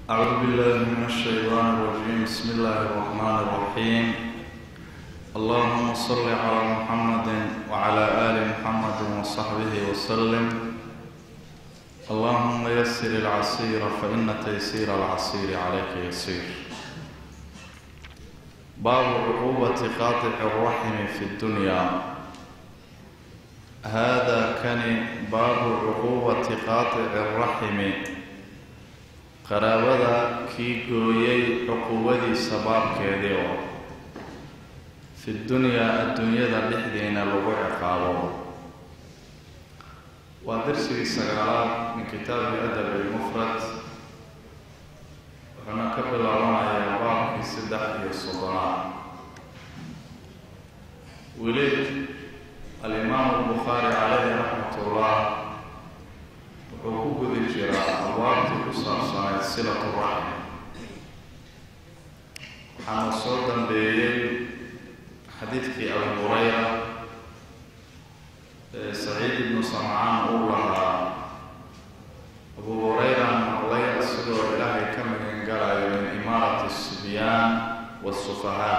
أعوذ بالله من الشيطان الرجيم بسم الله الرحمن الرحيم اللهم صل على محمد وعلى آل محمد وصحبه وسلم اللهم يسر العسير فإن تيسير العسير عليك يسير باب عقوبة قاطع الرحم في الدنيا هذا كان باب عقوبة قاطع الرحم qaraabada kii gooyey cuquubadiisa baabkeedii oo fi dunyaa adduunyada dhexdeena lagu ciqaabo waa darsigii sagaalaad min kitaabi adab ilmufrad wuxuuna ka bilaabanayaa baabkii saddex iyo soddonaad weli alimaamu albukhaari caleyhi raxmat ullah wuxuu ku gudi jiraa abwaabtii ku saabsanayd silatu raxm waxaana soo dambeeyey xadiidkii abu hurayra ee saciid ibnu samcaan uu lahaa abu hurayra maqlay asigoo ilaahay ka magan galayo min imaarati asibyaan waasufahaa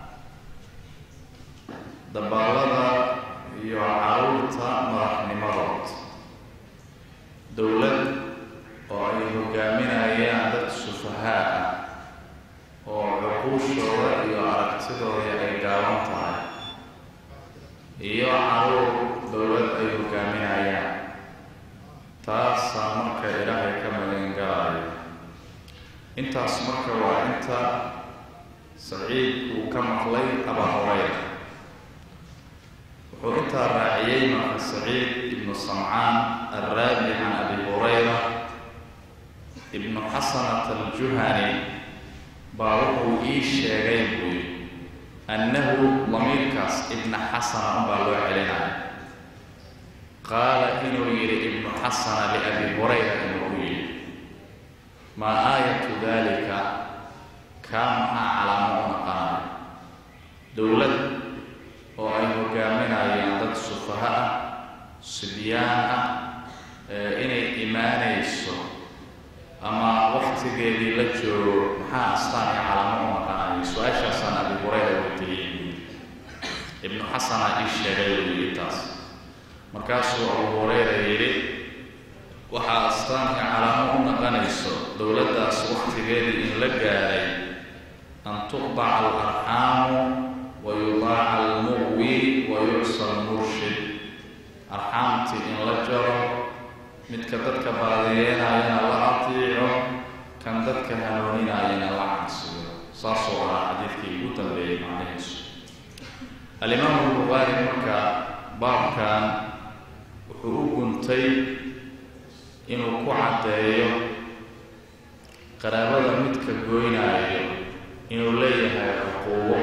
dabaalada iyo caruurta madaxnimadood dowlad oo ay hogaaminayaan dad sufahaa ah oo cuquushooda iyo aragtidooda ay gaaban tahay iyo caruur dowlad ay hogaaminayaan taasaa marka ilaahay ka magan galayo intaas marka waa inta saciid uu ka maqlay abaa hurayra wuxuu intaa raaciyey marka saciid ibnu samcaan alraabi can abi hurayra ibnu xasanat aljuhani baa wuxuu ii sheegay buuyi annahu damiirkaas ibna xasana unbaa loo celinaya qaala inuu yidhi ibnu xasana liabi hurayra inuu u yidhi maa aayatu dalika kaa maxaa calaamo u naqanaya dowlad oo ay hogaaminayaan dad sufaha ah sibyaan ah inay imaanayso ama waktigeedii la joogo maxaa astaan iyo calaamo u naqanaya su-aashaasaan abi hurayra weydiiyey ibnu xasana ii sheegay weyii taas markaasuu abu hurayra yidhi waxaa astaan iyo calaamo u naqanayso dowladdaas waktigeedii in la gaaray an tuqdaca alarxaamu wayudaaca almuqwi wayucsa almurshid arxaamtii in la jaro midka dadka baadiyeynayana la atiico kan dadka hanuuninayana la cansiyo saasuu ahaa xadiidkii ugu dambeeyey macnihiisu alimaamu albukhaari marka baabkan wuxuu u guntay inuu ku caddeeyo qaraabada midka goynaayo inuu leeyahay cuquubo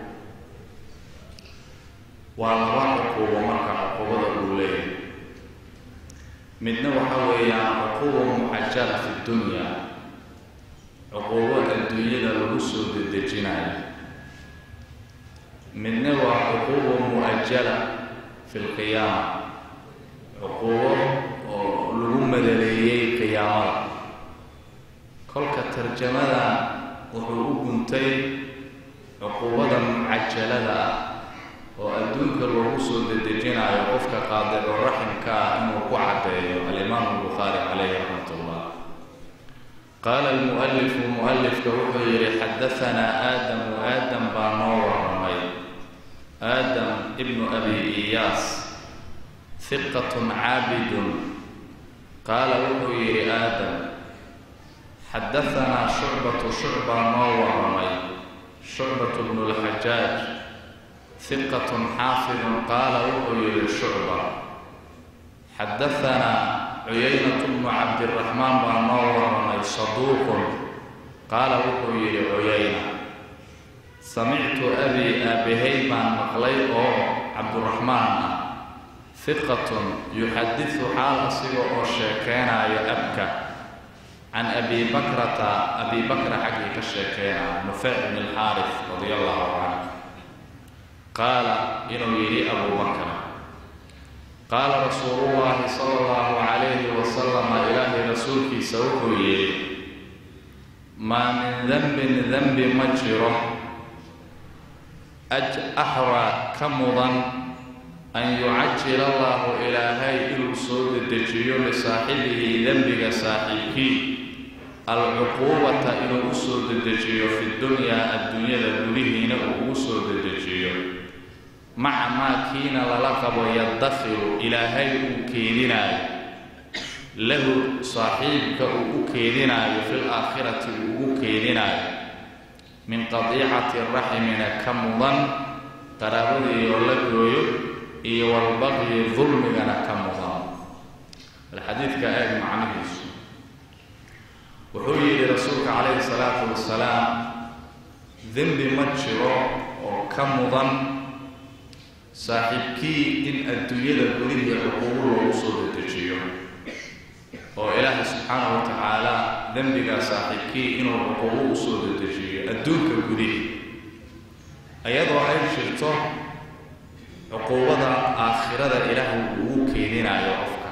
waa laba cuquubo marka cuquubada uu leeyahay midna waxa weeyaan cuquuba mucajala fi dunya cuquubo adduunyada lagu soo dedejinayo midna waa cuquuba mu-ajala fi lqiyaama cuquubo oo lagu madaleeyey qiyaamada kolka tarjamada wuxuu u guntay cuquubada mucajalada ah oo adduunka loogu soo dedejinayo qofka qaadico raximka ah inuu ku caddeeyo alimaamu albukhaari caleyhi raxmat ullah qaala almualifu mualifka wuxuu yidhi xadahanaa aadamu aadam baa noo waramay aadam ibnu abi iyaas hiqatun caabidun qaala wuxuu yidhi aadam xadahanaa shucbatu shucbaa noo waramay shucbatu bnu lxajaaj hiqatun xaafidun qaala wuxuu yidhi shucba xadahanaa cuyaynatu bnu cabdiraxmaan baa noo waramay saduuqun qaala wuxuu yidhi cuyayna samictu abii aabahay baan maqlay oo cabduraxmaan ah hiqatun yuxadisu xaal asiga oo sheekeynayo abka can abi bakrata abi bakra xaggii ka sheekeynayo nufeyc bn alxaaris radia allahu canhu qaala inuu yidhi abu bakr qaala rasuulu llaahi sala allahu calayhi wasalama ilaahay rasuulkiisa wuxuu yidhi maa min denbin denbi ma jiro axraa ka mudan an yucajil allahu ilaahay inuu soo dedejiyo lisaaxibihi dembiga saaxiibkii alcuquubata inuu u soo dedejiyo fi dunyaa adduunyada gudihiina uu ugu soo dedejiyo maca maa kiina lala qabo yadafiru ilaahay uu keedinaayo lahu saaxiibka uu u keedinaayo fil aakhirati uu ugu keedinaayo min qadiicati raximina ka mudan qaraabadiioo la gooyo iyo walbaqyi dulmigana ka mudan alxadiidka eeg macnihiisu wuxuu yidhi rasuulka calayhi salaatu wasalaam dembi ma jiro oo ka mudan saaxiibkii in adduunyada gudihii cuquubo loogu soo dedejiyo oo ilaahay subxaanahu wa tacaala dembigaa saaxiibkii inuu cuquubo u soo dedejiyo adduunka gudihii iyadoo ay jirto cuquubada aakhirada ilaahay uu ugu keeninayo qofka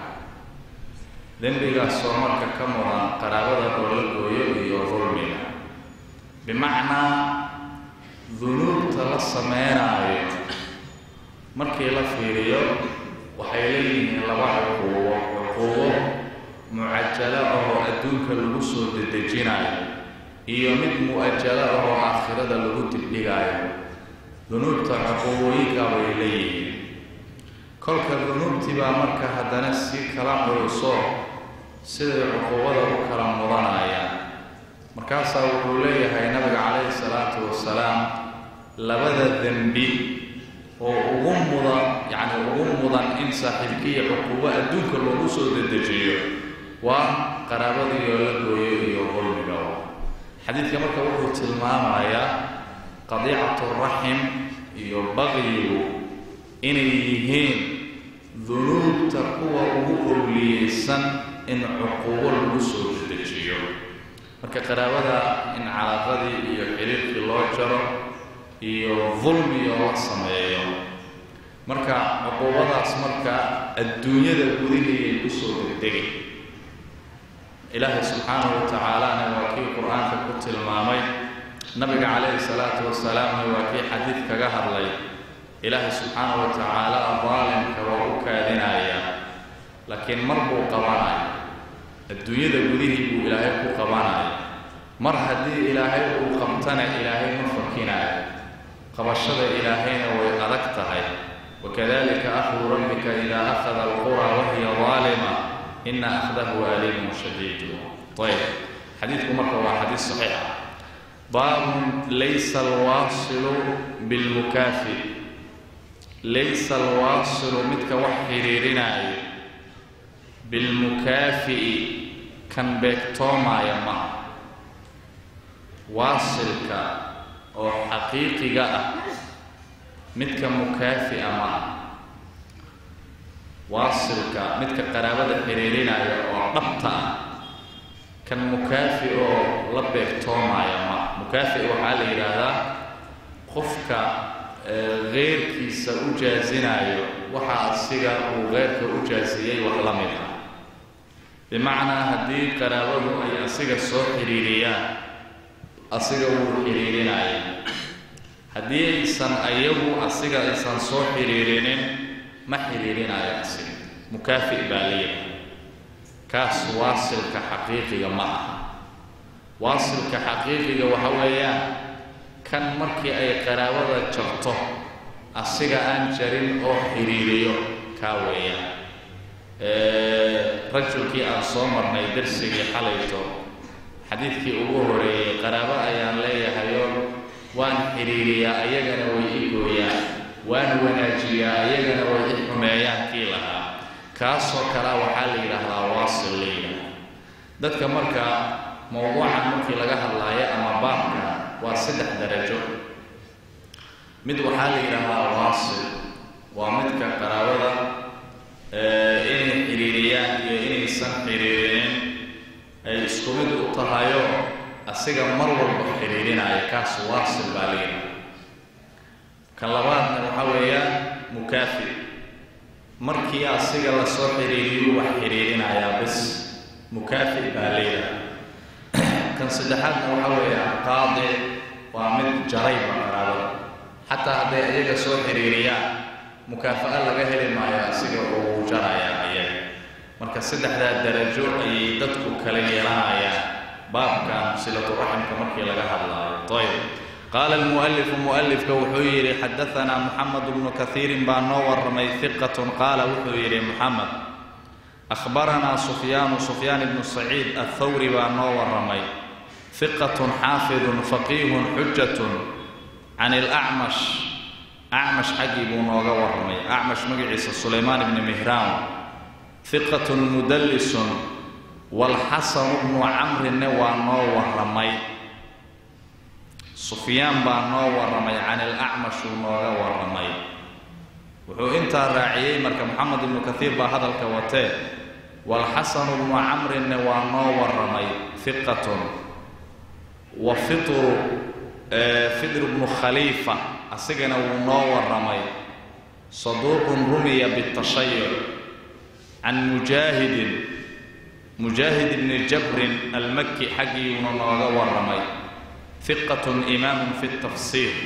dembigaasoo marka ka mudan qaraabada oo la gooyo iyo dulmiga bimacnaa dunuubta la sameynaayo markii la fiiriyo waxay leeyihiin laba cuquubo cuquubo mucajalo ahoo adduunka lagu soo dedejinayo iyo mid mu-ajalo ahoo aakhirada lagu dibdhigaayo dunuubta cuquubooyinka bay leeyihiin kolka dunuubtii baa marka haddana si kala culuso siday cuquubada u kala mudanayaan markaasaa wuxuu leeyahay nabiga calayhi salaatu wasalaam labada dembi oo ugu mudan yacni ugu mudan in saaxiibkiiyo cuquubo adduunka loogu soo dedejiyo waa qaraabadiioo la gooyo iyo dulmiga xadiidka marka wuxuu tilmaamayaa qadiicatu raxim iyo baqyigu inay yihiin dunuubta kuwa ugu owliyeysan in cuquubo lagu soo dedejiyo marka qaraabada in calaaqadii iyo xiriirkii loo jaro iyo dulmi oo la sameeyo marka cuquubadaas marka adduunyada gudihiiay kusoo degdegay ilaahay subxaanahu wa tacaalana waa kii qur-aanka ku tilmaamay nabiga calayhi salaatu wasalaamna waa kii xadiid kaga hadlay ilaahay subxaanahu wa tacaala daalimka waa u kaadinaya laakiin mar buu qabanaya adduunyada gudihii buu ilaahay ku qabanaya mar haddii ilaahay uu qabtana ilaahay ma fakinayo qabashada ilaahayna way adag tahay wakadalika akhdu rabbika idaa akhada alqura wahiya daalima ina akhdahu aliimun shadiidu ayb xadiidku marka waa xadiid saxiixa baabun laysa alwaasilu bilmukaafi laysa alwaasilu midka wax xidhiirinaayo bilmukaafi'i kan beegtoomaaya maha waasilka oo xaqiiqiga ah midka mukaafi'a maha waasilka midka qaraabada xidhiirinaya oo dhabta ah kan mukaafi oo la beegtoomaaya ma mukaafi waxaa la yidhaahdaa qofka keyrkiisa u jaasinaayo waxa asiga uu keyrka u jaasiyey wax la mid ah bimacnaa haddii qaraabadu ay asiga soo xidhiiriyaan asiga wuu xidhiirinaya haddii aysan ayagu asiga aysan soo xidhiirinin ma xidhiirinayo asiga mukaafi baa leeyahay kaas waasilka xaqiiqiga ma aha waasilka xaqiiqiga waxa weeyaan kan markii ay qaraabada jarto asiga aan jarin oo xidhiiriyo kaa weeyaan rajulkii aan soo marnay darsigii xalayto xadiidkii ugu horeeyey qaraabo ayaan leeyahayoo waan xidhiiriyaa ayagana way i gooyaan waan wanaajiyaa ayagana way i xumeeyaan kii lahaa kaasoo kalea waxaa la yidhaahdaa waasil la yidhaahda dadka marka mowduucan markii laga hadlaayo ama baabka waa saddex darajo mid waxaa la yidhaahdaa waasil waa midka qaraabada inay xidhiiriyaan iyo inaysan xidhiirinin ay isku mid u tahayo asiga mar walba xidhiirinaya kaas waasil baa la yidhahda kan labaadna waxaa weeyaan mukaafi markii asiga lasoo xidhiiriyu wax xidhiirinayaa bis mukaafi baa leeyahay kan saddexaadna waxa weeyaan qaadi waa mid jarayba qaraabada xataa hadday iyaga soo xiriiriyaan mukaafa'a laga heli maayo asiga uu jaraya ayaga marka saddexdaa darajo ayay dadku kala yeelanayaan baabkan silaturaximka markii laga hadlaayo ayb qaala almu'alifu mu'alifka wuxuu yidhi xadaanaa muxamed bnu kaiirin baa noo warramay hiqatun qaala wuxuu yidhi muxamed ahbaranaa sufyaanu sufyaan ibnu saciid athawri baa noo warramay hiqatun xaafidun faqiihun xujatun can ilacmash acmash xaggii buu nooga warramay acmash magaciisa sulaymaan ibni mihraan hiqatun mudallisun walxasanu bnu camrinne waa noo warramay sufyaan baa noo warramay can ilacmash uu nooga warramay wuxuu intaa raaciyey marka moxamed ibnu kaiir baa hadalka watee walxasanu bnu camrinne waa noo warramay hiqatun wa fitru fidr bnu khaliifa asigana wuu noo warramay saduuqun rumiya bitashayuc can mujaahidin mujaahid ibni jabrin almaki xaggiiuna nooga warramay hiqatun imaamun fi tafsiir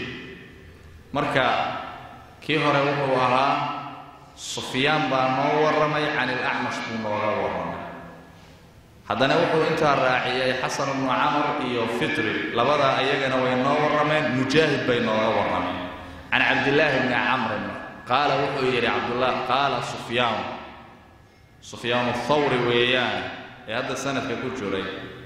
marka kii hore wuxuu ahaa sufyaan baa noo warramay can ilacmash buu nooga warramay haddana wuxuu intaa raaciyey xasan bnu camar iyo fitri labadaa ayagana way noo warrameen mujaahid bay nooga warrameen can cabdillaahi bni camrin qaala wuxuu yidhi cabdullah qaala sufyaan sufyaan thawri weeyaan ee hadda sanadka ku jiray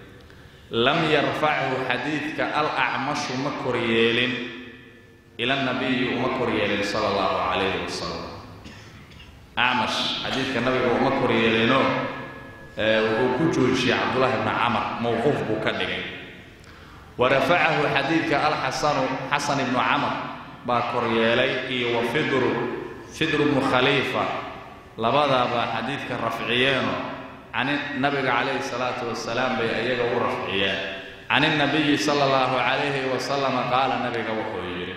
lam yarfachu xadiidka alacmashu ma koryeelin ila nabiyi uma koryeelin sala allahu calayhi wasalam acmash xadiidka nabiga uma koryeelinoo wuxuu ku joojiyey cabdullahi bni camar mowquuf buu ka dhigay wa rafacahu xadiidka alxasanu xasan ibnu camar baa koryeelay iyo wa fidru fidru bnu khaliifa labadaabaa xadiidka rafciyeeno can nabiga calayhi salaatu wasalaam bay iyaga u rafciyeen can inabiyi sala allahu calayhi wasalama qaala nabiga wuxuu yidhi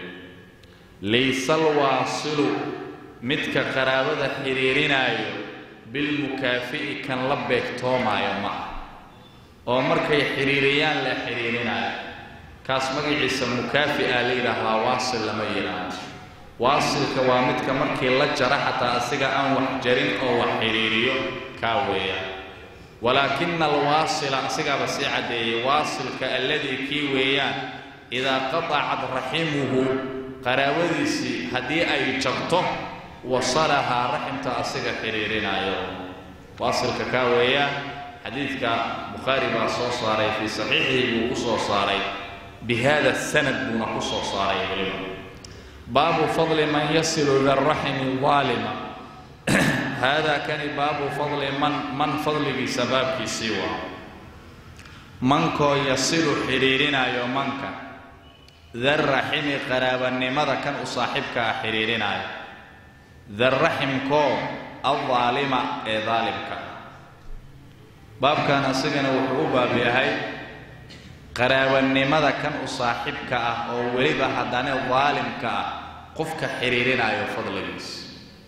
laysa alwaasilu midka qaraabada xidhiirinaayo bilmukaafi'i kan la beegtoomaayo ma ah oo markay xidhiiriyaan la xidhiirinaayo kaas magaciisa mukaafi'a la yidhaahdaa waasil lama yidhaahdo waasilka waa midka markii la jara xataa asiga aan wax jarin oo wax xidhiiriyo kaa weeyaan walaakina alwaasila asigaaba sii caddeeyey waasilka alladii kii weeyaan idaa qatacat raximuhu qaraabadiisii haddii ay jabto wasalahaa raximta asiga xidhiirinaayo waasilka kaa weeyaan xadiidka bukhaari baa soo saaray fii saxiixihi buu ku soo saaray bi hada sanad buuna ku soo saaray weliba baabu fadli man yasilu liraximi daalima haadaa kani baabu fadli man man fadligiisa baabkiisii waa mankoo yasilu xidhiirinaayo manka darraximi qaraabanimada kan u saaxiibka ah xidhiirinaayo darraximkoo aldaalima ee daalimka baabkan asigana wuxuu u baab yahay qaraabanimada kan u saaxiibka ah oo weliba haddana daalimka ah qofka xidhiirinaayo fadligiisa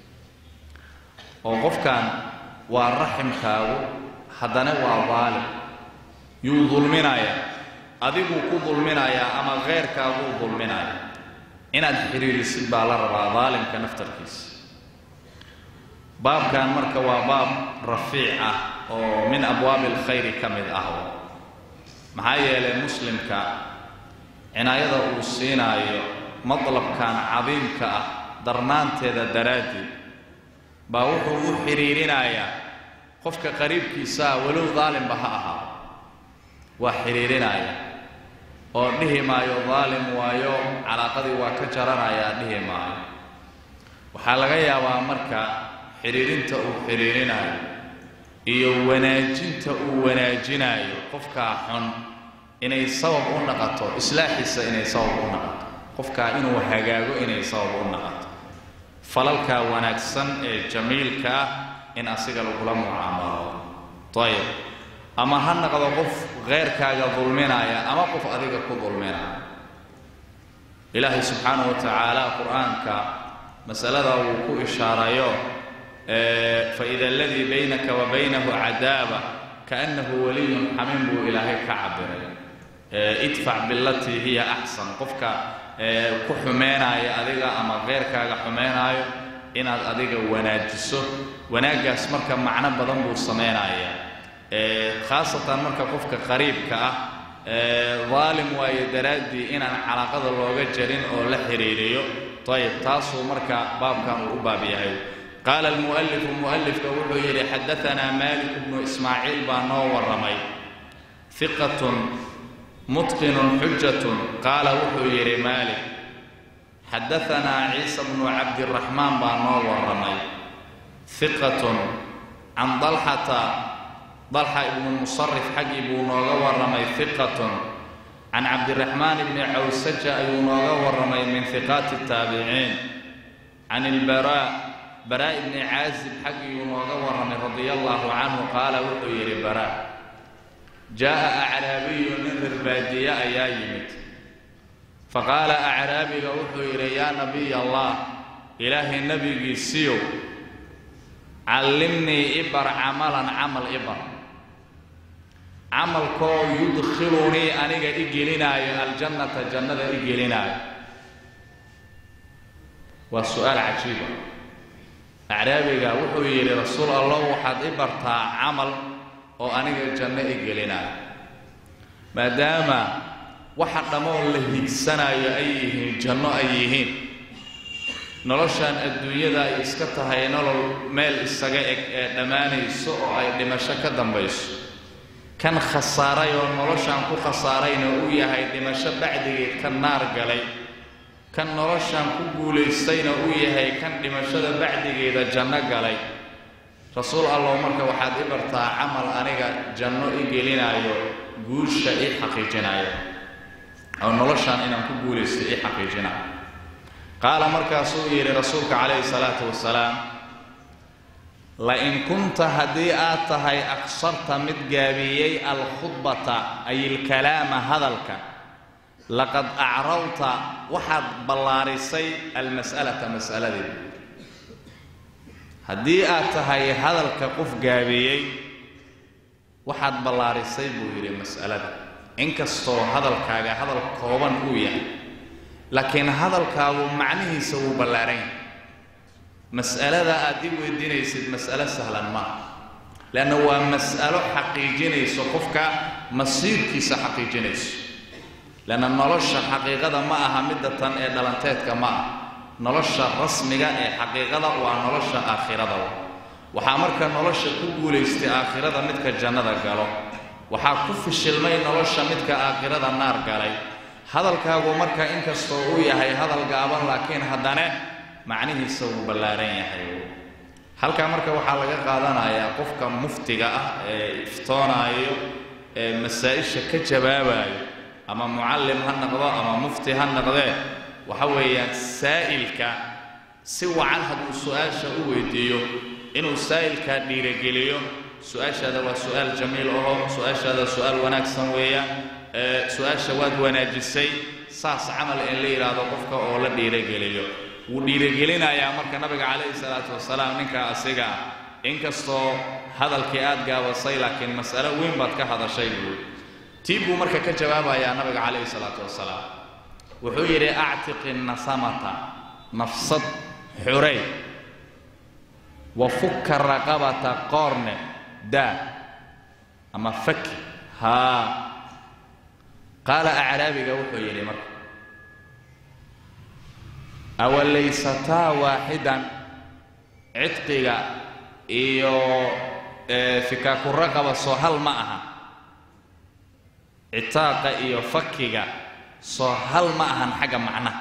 oo qofkan waa raximkaagu haddana waa daalim yuu dulminaya adiguu ku dulminayaa ama keyrkaaguu dulminaya inaad xidhiirisid baa la rabaa daalimka naftarkiisa baabkan marka waa baab rafiic ah oo min abwaabi alkhayri ka mid ah maxaa yeelay muslimka cinaayada uu siinaayo madlabkan cadiimka ah darnaanteeda daraaddeed baa wuxuu u xidhiirinayaa qofka qariibkiisaa walow daalimba ha ahaa waa xidhiirinaya oo dhihi maayo daalim waayo calaaqadii waa ka jaranayaa dhihi maayo waxaa laga yaabaa marka xidhiirinta uu xidhiirinayo iyo wanaajinta uu wanaajinayo qofkaa xun inay sabab u naqato islaaxiisa inay sabab u naqato qofkaa inuu hagaago inay sabab u naqato falalkaa wanaagsan ee jamiilka ah in asiga lagula mucaamalo ayib ama ha naqdo qof keyrkaaga dulminaya ama qof adiga ku dulminaya ilaahay subxaanahu wa tacaala qur-aanka masaladaa wuu ku ishaarayo faida aladii baynaka wa baynahu cadaaba kaannahu waliyun xamiin buu ilaahay ka cabiray idfac bilatii hiya axsan qofka ku xumeynaayo adiga ama keyrkaaga xumeynaayo inaad adiga wanaajiso wanaaggaas marka macno badan buu samaynayaa khaasatan marka qofka qariibka ah daalim waayo daraaddii inaan calaaqada looga jarin oo la xiriiriyo ayib taasuu marka baabkan uu u baab yahay qaala almu'alifu mu'alifka wuxuu yidhi xadaanaa malik bnu ismaaciil baa noo warramay hiqatun mutqinun xujatun qaala wuxuu yidhi maalik xadaanaa ciisa bnu cabdiraxmaan baa noo warramay hiqatun can dalxata dalxa ibnu musarif xaggii buu nooga warramay hiqatun can cabdiraxmaan bni cawsaja ayuu nooga warramay min hiqaati taabiciin can ilbaraa baraa ibni caazib xaggiiyuu nooga warramay radia allaahu canhu qaala wuxuu yidhi baraa jaa'a acraabiyu nin rirbaadiye ayaa yimid faqaala acraabiga wuxuu yidhi yaa nabiy allah ilaahay nebigiisiyow callimnii ibar camalan camal ibar camalkoo yudkhilunii aniga i gelinaayo aljannata jannada i gelinaayo waa su-aal cajiiba acraabiga wuxuu yidhi rasuul allah waxaad i bartaa camal oo aniga janno i gelinaayo maadaama waxa dhammoon la higsanayo ay yihiin janno ay yihiin noloshan adduunyada ay iska tahay nolol meel isaga eg ee dhammaanayso oo ay dhimasho ka dambayso kan khasaaray oo noloshan ku khasaarayna uu yahay dhimasho bacdigeed ka naar galay kan noloshan ku guulaystayna uu yahay kan dhimashada bacdigeeda janno galay rasuul allow marka waxaad i bartaa camal aniga janno i gelinaayo guusha ii xaqiijinaayo oo noloshan inaan ku guulaystay ii xaqiijinaayo qaala markaasuu yidhi rasuulka calayhi salaatu wasalaam la-in kunta haddii aad tahay aksarta mid gaabiyey alkhudbata ay ilkalaama hadalka laqad acrawta waxaad ballaarisay almas'alata mas'aladeeda haddii aad tahay hadalka qof gaabiyey waxaad ballaarisay buu yidhi mas'alada inkastoo hadalkaaga hadal kooban uu yahay laakiin hadalkaagu macnihiisa wuu ballaaran yahay mas'alada aad i weydiinaysid mas'alo sahlan maaha leanna waa mas'alo xaqiijinayso qofka masiirkiisa xaqiijinayso leanna nolosha xaqiiqada ma aha midda tan ee dhalanteedka ma ah nolosha rasmiga ee xaqiiqada waa nolosha aakhirada waxaa marka nolosha ku guulaystay aakhirada midka jannada galo waxaa ku fishilmay nolosha midka aakhirada naar galay hadalkaagu marka inkastoo uu yahay hadal gaaban laakiin haddane macnihiisa wuu ballaaran yahay halkaa marka waxaa laga qaadanayaa qofka muftiga ah ee iftoonaayo ee masaa-isha ka jawaabayo ama mucallim ha noqdo ama mufti ha noqdee waxa weeyaan saa'ilka si wacan hadduu su-aasha u weydiiyo inuu saa'ilkaa dhiirogeliyo su-aashaada waa su-aal jamiil aho su-aashaada su-aal wanaagsan weeyaan su-aasha waad wanaajisay saas camal in la yidhaahdo qofka oo la dhiirogeliyo wuu dhiirogelinayaa marka nabiga calayhi salaatu wasalaam ninka asiga ah inkastoo hadalkii aad gaabasay laakiin mas'alo weyn baad ka hadashay buui tii buu marka ka jawaabayaa nabiga calayhi salaatu wasalaam wuxuu yidhi actiqi nasamata nafsad xurey wa fukka raqabata qoorne daa ama faki haa qaala acraabiga wuxuu yidhi marka awalaysataa waaxidan cidqiga iyo fikaaku raqaba soo hal ma aha citaaqa iyo fakiga soo hal ma ahan xagga macnaha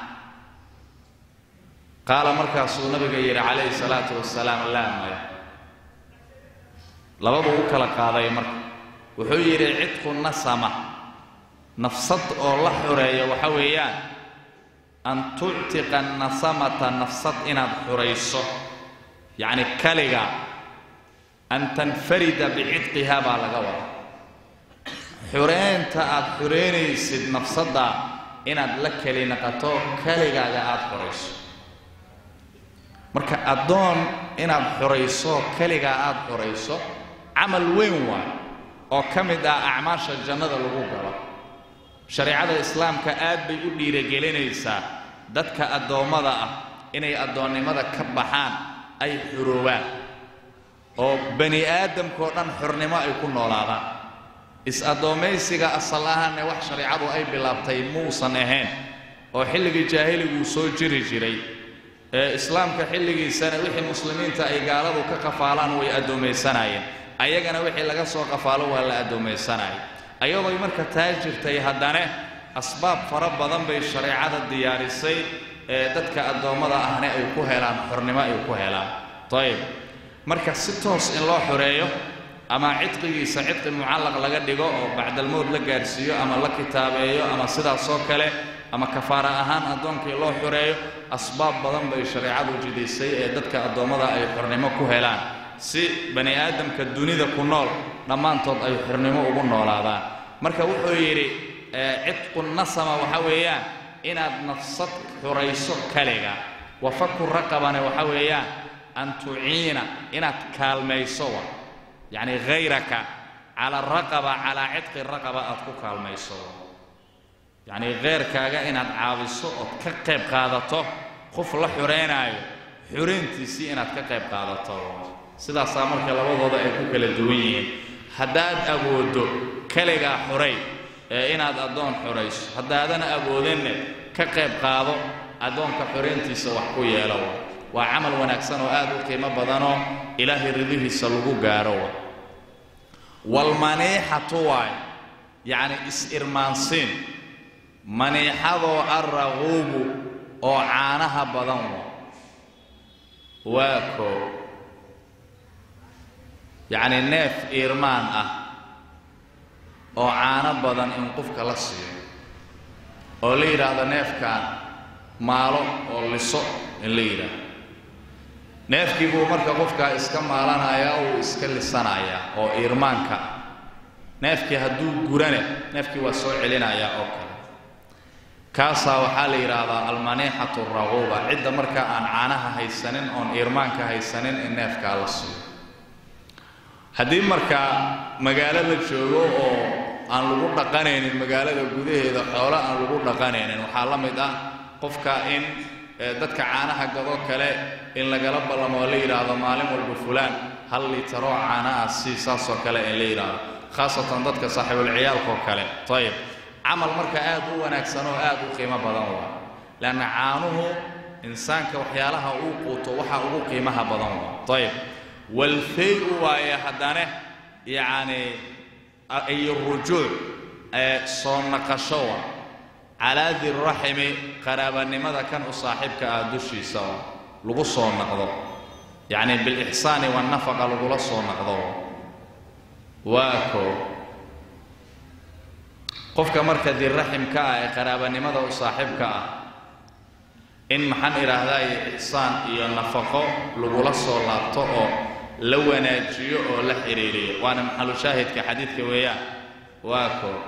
qaala markaasuu nabiga yidhi calayhi salaatu wasalaam laa maya labaduu u kala qaaday marka wuxuu yidhi cidqu nasama nafsad oo la xoreeyo waxa weeyaan an tuctiqa nasamata nafsad inaad xurayso yacni kaliga an tanfarida bicitqiha baa laga wada xureynta aad xureynaysid nafsadda inaad la keli naqato kaligaaga aada xurayso marka addoon inaad xurayso keligaa aada xurayso camal weyn waay oo ka mid ah acmaasha jannada lagu galo shareecada islaamka aad bay u dhiiragelinaysaa dadka addoommada ah inay addoonnimada ka baxaan ay xuroobaan oo bani aadamkao dhan xurnimo ay ku noolaadaan is-addoommaysiga asal ahaanne wax shareecadu ay bilaabtay muusan ahayn oo xilligii jaahiliguu soo jiri jiray ee islaamka xilligiisana wixii muslimiinta ay gaaladu ka qafaalaan way addoommaysanaayeen ayagana wixii laga soo qafaalo waa la addoommaysanaya ayadooy marka taa jirtay haddana asbaab fara badan bay shareecada diyaarisay ee dadka addoommada ahne ay ku helaan xornimo ay ku helaan ayib marka si toos in loo xoreeyo ama cidqigiisa cidqi mucallaq laga dhigo oo bacdalmowd la gaadhsiiyo ama la kitaabeeyo ama sidaasoo kale ama kafaara ahaan addoonkii loo xoreeyo asbaab badan bay shareecadu jidaysay ee dadka addoommada ay xornimo ku helaan si bani aadamka dunida ku nool dhammaantood ay xornimo ugu noolaadaan marka wuxuu yidhi cidqu nasama waxa weeyaan inaad nafsad xurayso kaliga wafaku raqabane waxa weeyaan an tuciina inaad kaalmayso wa yacni hayraka cala raqaba calaa cidqi raqaba aad ku kaalmayso yacnii kheyrkaaga inaad caawiso ood ka qayb qaadato qof la xureynaayo xureyntiisii inaad ka qayb qaadato sidaasaa marka labadooda ay ku kala duwan yihiin haddaad awooddo keligaa xuray ee inaad addoon xurayso haddaadan awoodinne ka qayb qaado addoonka xureyntiisa wax ku yeelo waa camal wanaagsan oo aad u qiimo badanoo ilaahay ridihiisa lagu gaaro walmaniixatu waay yacni is-irmaansiin maniixadoo arraquubu oo caanaha badan wa waa koo yacni neef iirmaan ah oo caano badan in qofka la siiyo oo la yidhaahdo neefkan maalo oo liso in la yidhaahdo neefkii buu marka qofkaa iska maalanayaa uu iska lisanayaa oo iirmaanka neefkii hadduu gurane neefkii waa soo celinayaa oo kale kaasaa waxaa la yidhaahdaa almaniixatu raquuba cidda marka aan caanaha haysanin oon iirmaanka haysanin in neefkaa la siiyo haddii markaa magaalo la joogo oo aan lagu dhaqanaynin magaalada gudaheeda xoolo aan lagu dhaqanaynin waxaa la mid ah qofka in dadka caanaha gadoo kale in lagala ballamo oo la yidhaahdo maalin walba fulaan hal litaroo caana ah si saasoo kale in la yidhaahdo khaasatan dadka saaxiibulciyaalkaoo kale ayib camal marka aad u wanaagsan oo aad u qiimo badan waa leanna caanuhu insaanka waxyaalaha uu quuto waxa ugu qiimaha badan waa ayib walfay-u waaye haddane yacni iyo rujuuc ee soo naqasho wa calaa diraximi qaraabanimada kan u saaxiibka ah dushiisa oo lagu soo naqdo yacni bilixsaani waannafaqa lagula soo naqdo waa koo qofka marka diraximka ah ee qaraabanimada u saaxiibka ah in maxaan idhaahdaa ixsaan iyo nafaqo lagula soo laabto oo la wanaajiyo oo la xidhiiriyo waana maxalu shaahidka xadiidka weeyaan waa koo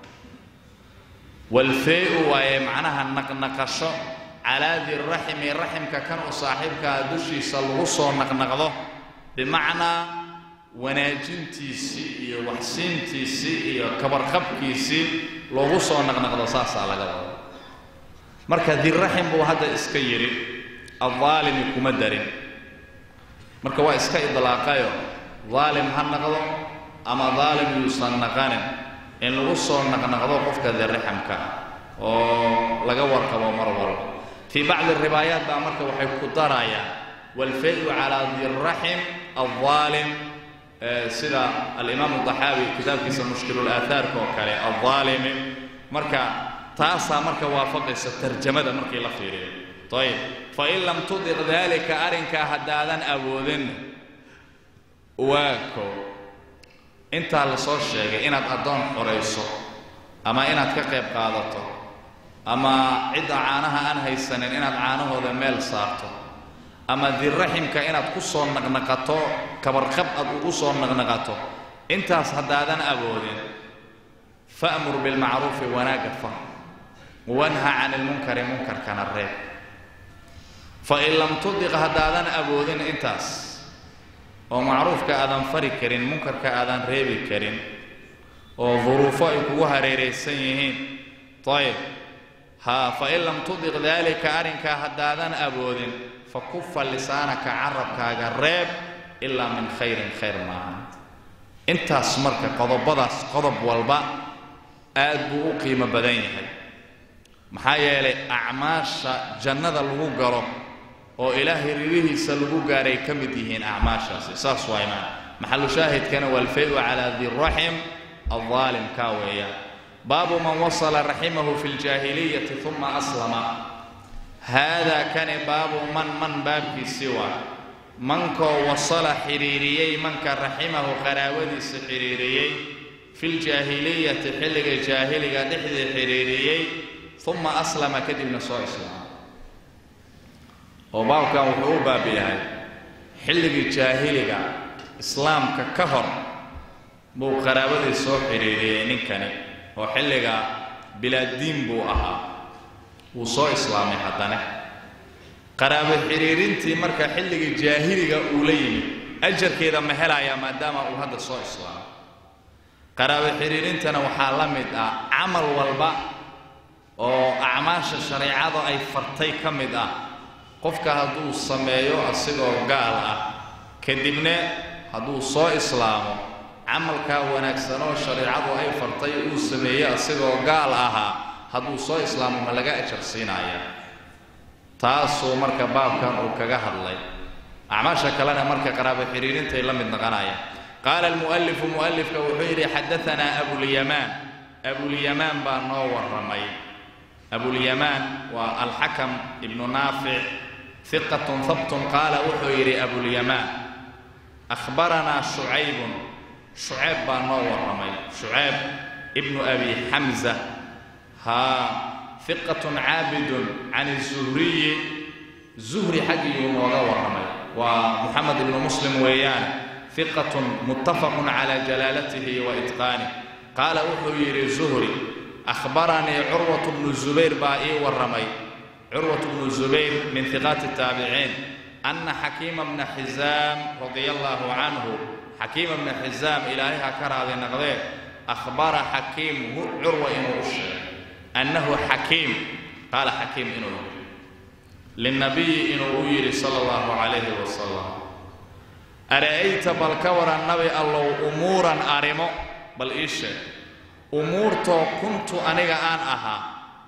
walfee-u waaye macnaha naqnaqasho calaa diraximi raximka kan u saaxiibkaa dushiisa lagu soo naqnaqdo bimacnaa wanaajintiisii iyo waxsiintiisii iyo kabarqabkiisii loogu soo naqnaqdo saasaa laga wada marka diraxim buu hadda iska yidhi addaalimi kuma darin marka waa iska idlaaqayo daalim ha naqdo ama daalim yuusan naqanin in lagu soo naqnaqdo qofka dirraxamka oo laga warqabo mar walba fii bacdi riwaayaat baa marka waxay ku darayaan walfay-u calaa diraxim aldaalim sida alimaamu daxaawi kitaabkiisa mushkilulaahaarka oo kale aldaalimi marka taasaa marka waafaqaysa tarjamada markii la fiiriyo ayib fain lam tudiq daalika arrinkaa haddaadan awoodin waa koo intaa la soo sheegay inaad addoon xorayso ama inaad ka qayb qaadato ama cidda caanaha aan haysanin inaad caanahooda meel saarto ama diraximka inaad ku soo naqnaqato kabarqab aad ugu soo naqnaqato intaas haddaadan awoodin fa'mur bilmacruufi wanaagga far wanha can ilmunkari munkarkana reeb fain lam tudiq haddaadan awoodin intaas oo macruufka aadan fari karin munkarka aadan reebi karin oo duruufo ay kugu hareeraysan yihiin ayib ha fain lam tudiq daalika arrinkaa haddaadan awoodin fa kufa lisaanaka carabkaaga reeb ilaa min khayrin khayr maaha intaas marka qodobadaas qodob walba aad buu u qiimo badan yahay maxaa yeelay acmaasha jannada lagu galo oo ilaahay ridihiisa lagu gaaray ka mid yihiin acmaashaasi saas waa imaan maxalu shaahidkana waalfay-u calaa diraxim aldaalim kaa weeyaan baabu man wasala raximahu fi ljaahiliyati uma aslama haadaa kani baabu man man baabkiisii waa mankoo wasala xidhiiriyey manka raximahu qaraabadiisa xidhiiriyey fi ljaahiliyati xilliga jaahiliga dhexdii xidhiiriyey uma aslama kadibna soo islaama oo baabkan wuxuu u baab yahay xilligii jaahiliga islaamka ka hor buu qaraabadii soo xidhiiriyey ninkani oo xilliga bilaaddiin buu ahaa wuu soo islaamay haddana qaraabo xidhiirintii marka xilligii jaahiliga uu la yimid ajarkeeda ma helayaa maadaama uu hadda soo islaamay qaraabo xidhiirintana waxaa la mid ah camal walba oo acmaasha shareecada ay fartay ka mid ah qofka hadduu sameeyo asigoo gaal ah kadibna hadduu soo islaamo camalkaa wanaagsan oo shareecadu ay fartay uu sameeyo asigoo gaal ahaa hadduu soo islaamo ma laga ajar siinaya taasuu marka baabkan uu kaga hadlay acmaasha kalena marka qaraabo xidhiirintay la mid noqonaya qaala almu'alifu mu'alifka wuxuu yidhi xadaanaa abulyamaan abulyamaan baa noo warramay abulyamaan waa alxakam ibnu naafic hiqatun habtun qaala wuxuu yidhi abulyamaan akhbaranaa shucaybun shucayb baa noo warramay shucayb ibnu abi xamza haa hiqatun caabidun can zuhriyi zuhri xaggiyuu nooga warramay waa muxamed ibnu muslim weeyaan hiqatun muttafaqun calaa jalaalatihi wa itqaanih qaala wuxuu yidhi zuhri akhbaranii curwatu bnu zubayr baa ii warramay curwatu bnu zubayr min hiqaati taabiciin anna xakiima bna xisaam radia allaahu canhu xakiima bna xisaam ilaahay ha ka raadi naqdee akhbara xakiim curwa inuu u sheegay annahu xakiim qaala xakiim inuu yidhi linnabiyi inuu u yidhi sala allahu calayhi wasalam ara'ayta bal ka waran nabi allow umuuran arrimo bal ii sheeg umuurtoo kuntu aniga aan ahaa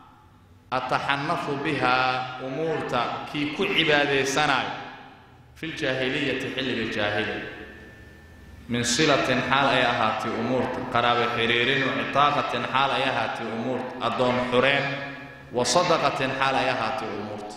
ataxanafu bihaa umuurta kii ku cibaadaysanaayo filjaahiliyati xilliga jaahiliga min silatin xaal ay ahaatay umuurta qaraabo xiriirin wa citaaqatin xaal ay ahaatay umuurta addoon xureen wa sadaqatin xaal ay ahaatay umuurta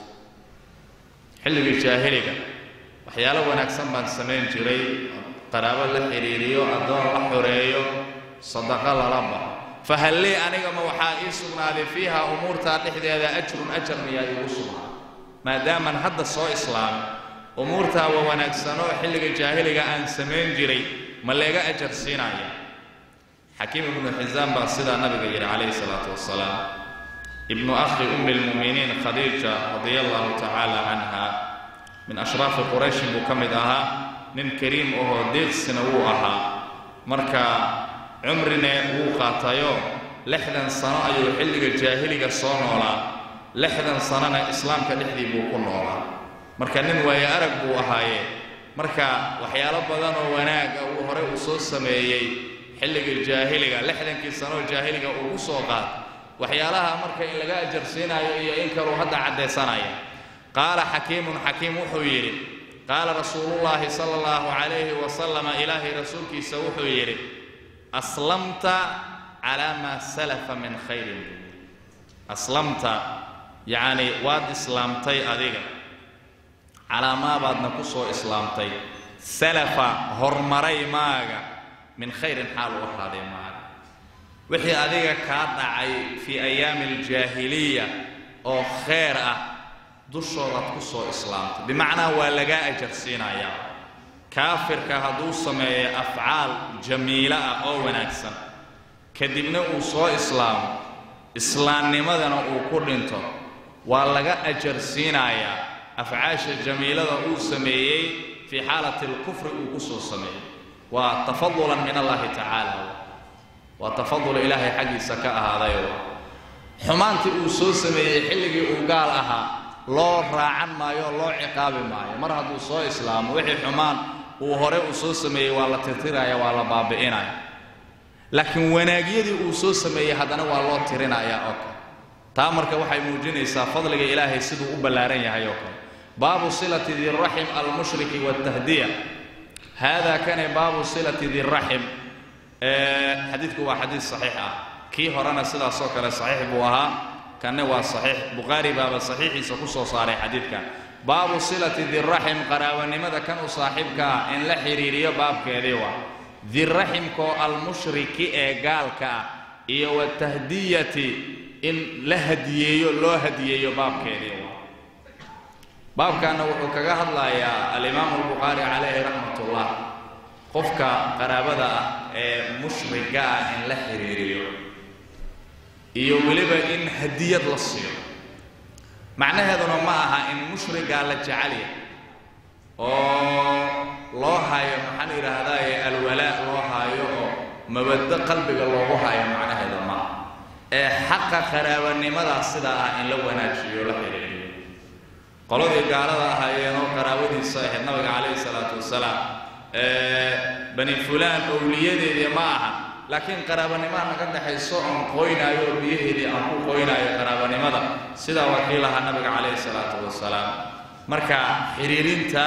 xilligii jaahiliga waxyaalo wanaagsan baan samayn jiray qaraabo la xidhiiriyo addoon la xoreeyo sadaqo lala baxo fahal lii anigama waxaa ii sugnaaday fiiha umuurtaa dhexdeeda ajrun ajar miyaa iigu sugnaaday maadaaman hadda soo islaamay umuurtaa waa wanaagsanoo xilliga jaahiliga aan samayn jiray ma leega ajar siinaya xakiim ibnu xisaam baa sidaa nabiga yidhi calayhi salaatu wasalaam ibnu akhi ummi lmu'miniin khadiija radia allahu tacaala canha min ashraafi qurayshin buu ka mid ahaa nin kariim ahoo deeqsina wuu ahaa marka cumrine wuu qaatayo lixdan sano ayuu xilliga jaahiliga soo noolaa lixdan sanona islaamka dhexdii buu ku noolaa marka nin waaye arag buu ahaayee marka waxyaalo badan oo wanaaga uu horey uu soo sameeyey xilliga jaahiliga lixdankii sanooo jaahiliga uu ku soo qaad waxyaalaha marka in laga ajarsiinayo iyo in kaluu hadda caddaysanaya qaala xakiimun xakiim wuxuu yidhi qaala rasuulullaahi sala allahu calayhi wasalama ilaahay rasuulkiisa wuxuu yidhi aslamta calaa maa salafa min khayrin aslamta yacni waad islaamtay adiga calaa maabaadna ku soo islaamtay salafa hormaray maaga min khayrin xaal u ahaaday maaga wixii adiga kaa dhacay fii ayaami aljaahiliya oo khayr ah dushoodaad ku soo islaamtay bimacnaa waa lagaa ajarsiinayaa kaafirka hadduu sameeyo afcaal jamiilo ah oo wanaagsan kadibna uu soo islaamo islaamnimadana uu ku dhinto waa laga ajarsiinayaa afcaasha jamiilada uu sameeyey fii xaalati alkufri uu ku soo sameeyey waa tafadulan min allahi tacaala waa tafadul ilaahay xaggiisa ka ahaadayo xumaantii uu soo sameeyey xilligii uu gaal ahaa loo raacan maayo oo loo ciqaabi maayo mar hadduu soo islaamo wixii xumaan uu hore uu soo sameeyey waa la tirtiraya waa la baabi'inaya laakiin wanaagyadii uu soo sameeyey haddana waa loo tirinaya oo kale taa marka waxay muujinaysaa fadliga ilaahay siduu u ballaaran yahay oo kale baabu silati diraxim almushriki wاtahdiya hada kane baabu silati diraxim xadiidku waa xadiid saxiix ah kii horena sidaasoo kale saxiix buu ahaa kanne waa saxiix bukhaari baaba saxiixiisa ku soo saaray xadiidkan baabu silati diraxim qaraabanimada kan u saaxiibka ah in la xidhiiriyo baabkeedii waa diraximkoo almushriki ee gaalka ah iyo watahdiyati in la hadiyeeyo loo hadiyeeyo baabkeedii waa baabkaana wuxuu kaga hadlayaa alimaamu albukhaari calayhi raxmatullah qofka qaraabada ah ee mushriga ah in la xidhiiriyo iyo weliba in hadiyad la siiyo macnaheeduna ma aha in mushrigaa la jecel yahay oo loo hayo maxaan yidhaahdaaye alwalaa loo haayo oo mabaddo qalbiga loogu hayo macnaheeda ma aha ee xaqa qaraabanimadaas sidaa ah in la wanaajiyo la xidhiiriyo qoladii gaalada ahaayeen oo qaraabadiisa ahayd nabiga calayhi salaatu wasalaam bani fulaan owliyadeedii ma aha laakiin qaraabanimaa naga dhexayso oon qoynaayo oo biyaheedii aan ku qoynaayo qaraabanimada sidaa waa kii lahaa nabiga calayhi salaatu wasalaam marka xidhiirinta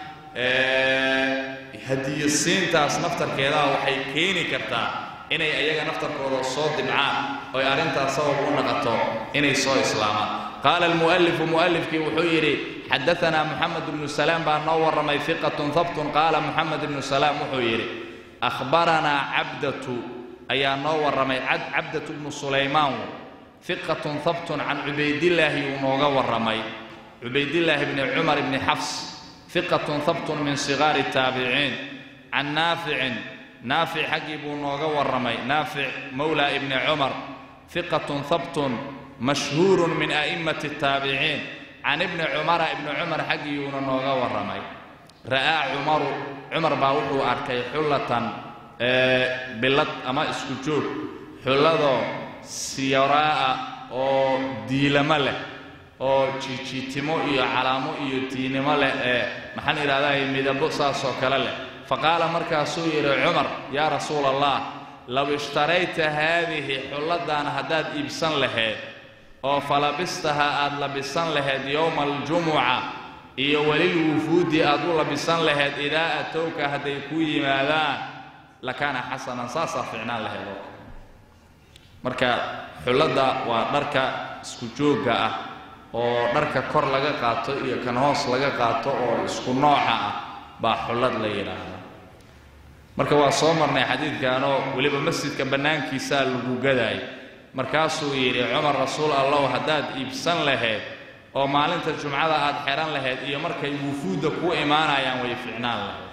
hadiyasiintaas naftarkeedaa waxay keeni kartaa inay ayaga naftarkooda soo dibcaan oy arrintaas sabab u naqato inay soo islaamaan qaala almu'alifu mu'alifkii wuxuu yidhi xadaanaa moxamed ibnu salaam baa noo warramay fiqatun habtun qaala moxamed ibnu salaam wuxuu yidhi akhbaranaa cabdatu ayaa noo warramay cabdatu bnu sulaymaan fiqatun habtun can cubaydillaahi uu nooga warramay cubaydillaahi bni cumar bni xafs fiqatun habtun min sigaari taabiciin can naaficin naafic xaggii buu nooga warramay naafic mawla ibni cumar fiqatun habtun mashhuurun min a'immati taabiciin can ibni cumara ibni cumar xaggiiyuuna nooga warramay ra'aa cumaru cumar baa wuxuu arkay xullatan billad ama isku joog xulladoo siyaraa'a oo diilamo leh oo jiijiitimo iyo calaamo iyo diinimo leh ee maxaan idhahdaa midabo saasoo kale leh faqaala markaasuu yidhi cumar yaa rasuula allah low ishtarayta haadihi xulladdan haddaad iibsan lahayd oo falabistaha aad labisan lahayd yowma aljumuca iyo welil wufuudi aad u labisan lahayd idaa atowka hadday ku yimaadaan lakaana xasanan saasaa ficnaan lahayd oo marka xulladda waa dharka isku joogga ah oo dharka kor laga qaato iyo kan hoos laga qaato oo isku nooca ah baa xullad la yidhaahdaa marka waa soo marnay xadiidkanoo weliba masjidka bannaankiisaa lagu gadaay markaasuu yidhi cumar rasuul allow haddaad iibsan lahayd oo maalinta jumcada aad xehan lahayd iyo markay wufuudda ku imaanayaan way ficnaan lahayd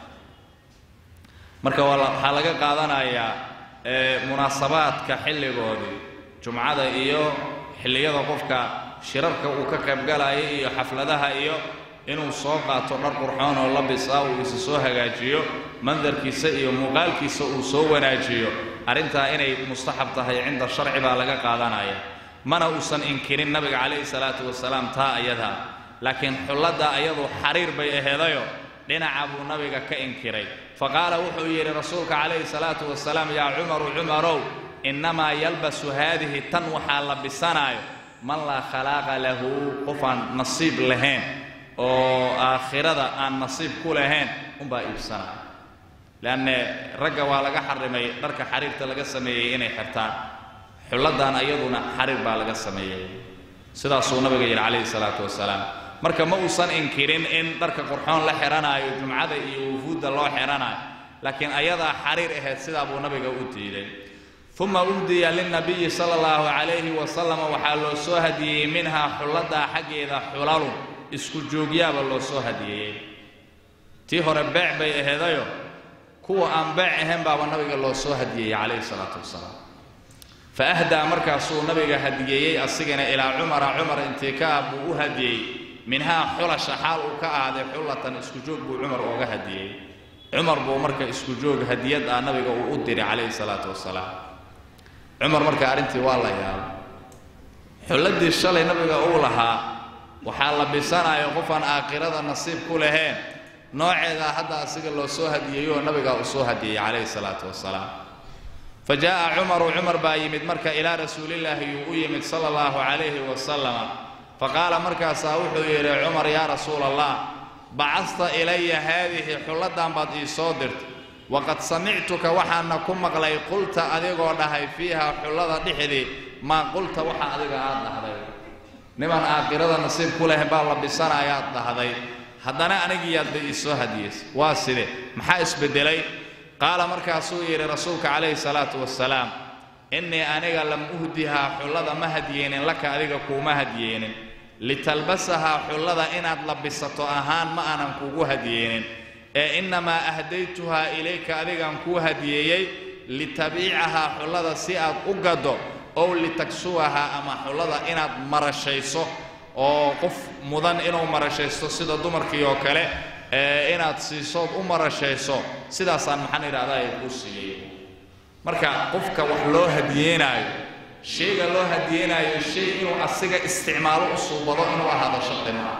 marka waxaa laga qaadanayaa munaasabaadka xilligoodii jumcada iyo xilliyada qofka shirarka uu ka qaybgalaya iyo xafladaha iyo inuu soo qaato dhar qurxoon oo labis ah uu isa soo hagaajiyo mandarkiisa iyo muuqaalkiisa uu soo wanaajiyo arrintaa inay mustaxab tahay cinda sharci baa laga qaadanaya mana uusan inkirin nabiga calayhi salaatu wasalaam taa ayadaa laakiin xulladda ayadu xariir bay aheedayo dhinaca buu nabiga ka inkiray faqaala wuxuu yidhi rasuulka calayhi salaatu wasalaam yaa cumaru cumarow innamaa yalbasu haadihi tan waxaa la bisanaayo man laa khalaaqa lahu qofaan nasiib lahayn oo aakhirada aan nasiib ku lahayn unbaa iibsanaya leanne ragga waa laga xarimay dharka xariirta laga sameeyey inay xirtaan xulladdan ayaduna xariir baa laga sameeyey sidaasuu nabiga yidhi calayhi salaatu wasalaam marka ma uusan inkirin in dharka qurxoon la xidhanaayo jumcada iyo wufuudda loo xidhanaayo laakiin ayadaa xariir ahayd sidaa buu nabiga u diiday uma uhdiya lilnabiyi sala allahu calayhi wasalam waxaa loo soo hadiyeyey minhaa xulladdaa xaggeeda xulalun isku joogyaaba loo soo hadiyeeyey tii hore beec bay aheedayo kuwa aan beec ahayn baaba nabiga loo soo hadiyeeyey calayhi salaatu wasalaam fa ahdaa markaasuu nabiga hadiyeeyey asigana ilaa cumara cumar intikaa buu u hadiyey minhaa xulasha xaal uu ka ahaaday xullatan isku joog buu cumar ooga hadiyey cumar buu marka isku joog hadiyad ah nabiga uu u diray calayhi salaatu wasalaam cumar marka arrintii waa la yaabay xulladii shalay nabiga uu lahaa waxaa la bisanayo qofaan aakhirada nasiib ku lahayn nooceedaa hadda asiga loo soo hadiyeeyo oo nabigaa uu soo hadiyey calayhi salaatu wasalaam fa jaa'a cumaru cumar baa yimid marka ilaa rasuulillaahi yuu u yimid sala allahu calayhi wasalama fa qaala markaasaa wuxuu yidhi cumar yaa rasuula allah bacasta ilaya haadihi xulladan baad ii soo dirtay waqad samictuka waxaana ku maqlay qulta adigoo dhahay fiiha xullada dhexdii maa qulta waxa adiga aad dhahday niman aakhirada nasiib ku leh baa la bisanayaad dhahday haddana anigiyaadba ii soo hadiyeysay waa side maxaa isbeddelay qaala markaasuu yidhi rasuulka calayhi salaatu wasalaam innii aniga lam uhdihaa xullada ma hadiyeenin laka adiga kuuma hadiyeenin litalbasahaa xullada inaad labisato ahaan ma aanan kuugu hadiyeenin ee innamaa ahdaytuhaa ilayka adigaan kuu hadiyeeyey litabiicahaa xullada si aad u gaddo ow litaksuwahaa ama xullada inaad marashayso oo qof mudan inuu marashaysto sida dumarkii oo kale ee inaad siisood u marashayso sidaasaan maxaan idhahdaa ay kuu siiyey marka qofka wax loo hadiyeenaayo shayga loo hadiyeenaayo shay inuu asiga isticmaalo u suubado inuu ahaado shardi maa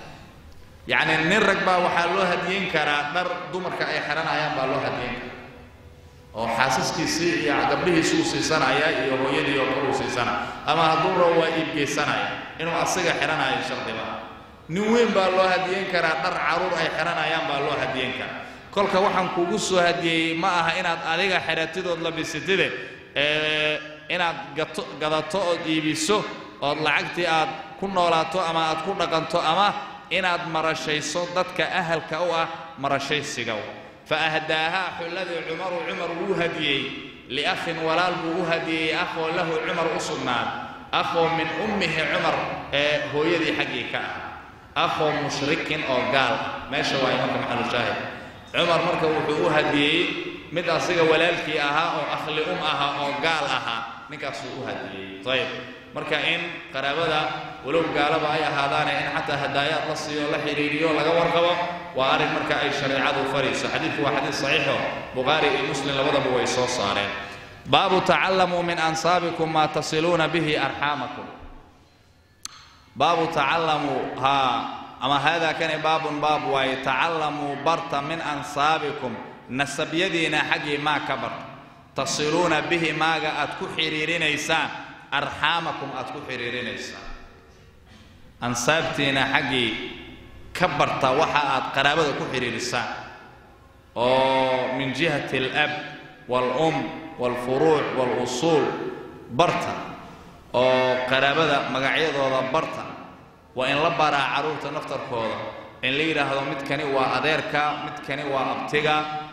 yacni nin rag baa waxaa loo hadiyeyn karaa dhar dumarka ay xidhanayaan baa loo hadiyeyn karaa oo xaasaskiisii iyo gabdhihiisuu siisanaya iyo hooyadii oo kale uu siisanaya ama hadduu rabo waa iibgeysanaya inuu asiga xidhanayo shardi maa nin weyn baa loo hadiyeyn karaa dhar caruur ay xidhanayaan baa loo hadiyeyn karaa kolka waxaan kugu soo hadiyeeyey ma aha inaad adiga xidhatidood labisatide ee inaad gato gadato ood iibiso ood lacagtii aad ku noolaato ama aad ku dhaqanto ama inaad marashayso dadka ahalka u ah marashaysiga fa ahdaahaa xulladii cumaru cumar wuu hadiyey liakhin walaal buu u hadiyey akhoo lahu cumar u sugnaan akhoo min ummihi cumar ee hooyadii xaggii ka ah akhoo mushrikin oo gaal meesha waaye marka maxalushaahid cumar marka wuxuu u hadiyey mid asiga walaalkii ahaa oo akhli um ahaa oo gaal ahaa ninkaasuu u hadiyey ayib marka in qaraabada walow gaalaba ay ahaadaane in xataa hadaayaad la siiyo la xidhiiriyo laga warqabo waa arrin marka ay shareecadu farayso xadiidku waa xadiid saxiixo bukhaari iyo muslim labadaba way soo saareen baabu tacallamuu min ansaabikum maa tasiluuna bihi arxaamakum baabu tacallamuu haa ama haadaa kani baabun baab waaye tacallamuu barta min ansaabikum nasabyadiina xaggii maa ka barta tasiluuna bihi maaga aad ku xidhiirinaysaan arxaamakum aad ku xidhiirinaysaan ansaabtiina xaggii ka barta waxa aad qaraabada ku xidhiirisaan oo min jihati alab waalum waalfuruuc waalusuul barta oo qaraabada magacyadooda barta waa in la baraa carruurta naftarkooda in la yidhaahdo midkani waa adeerka midkani waa abtiga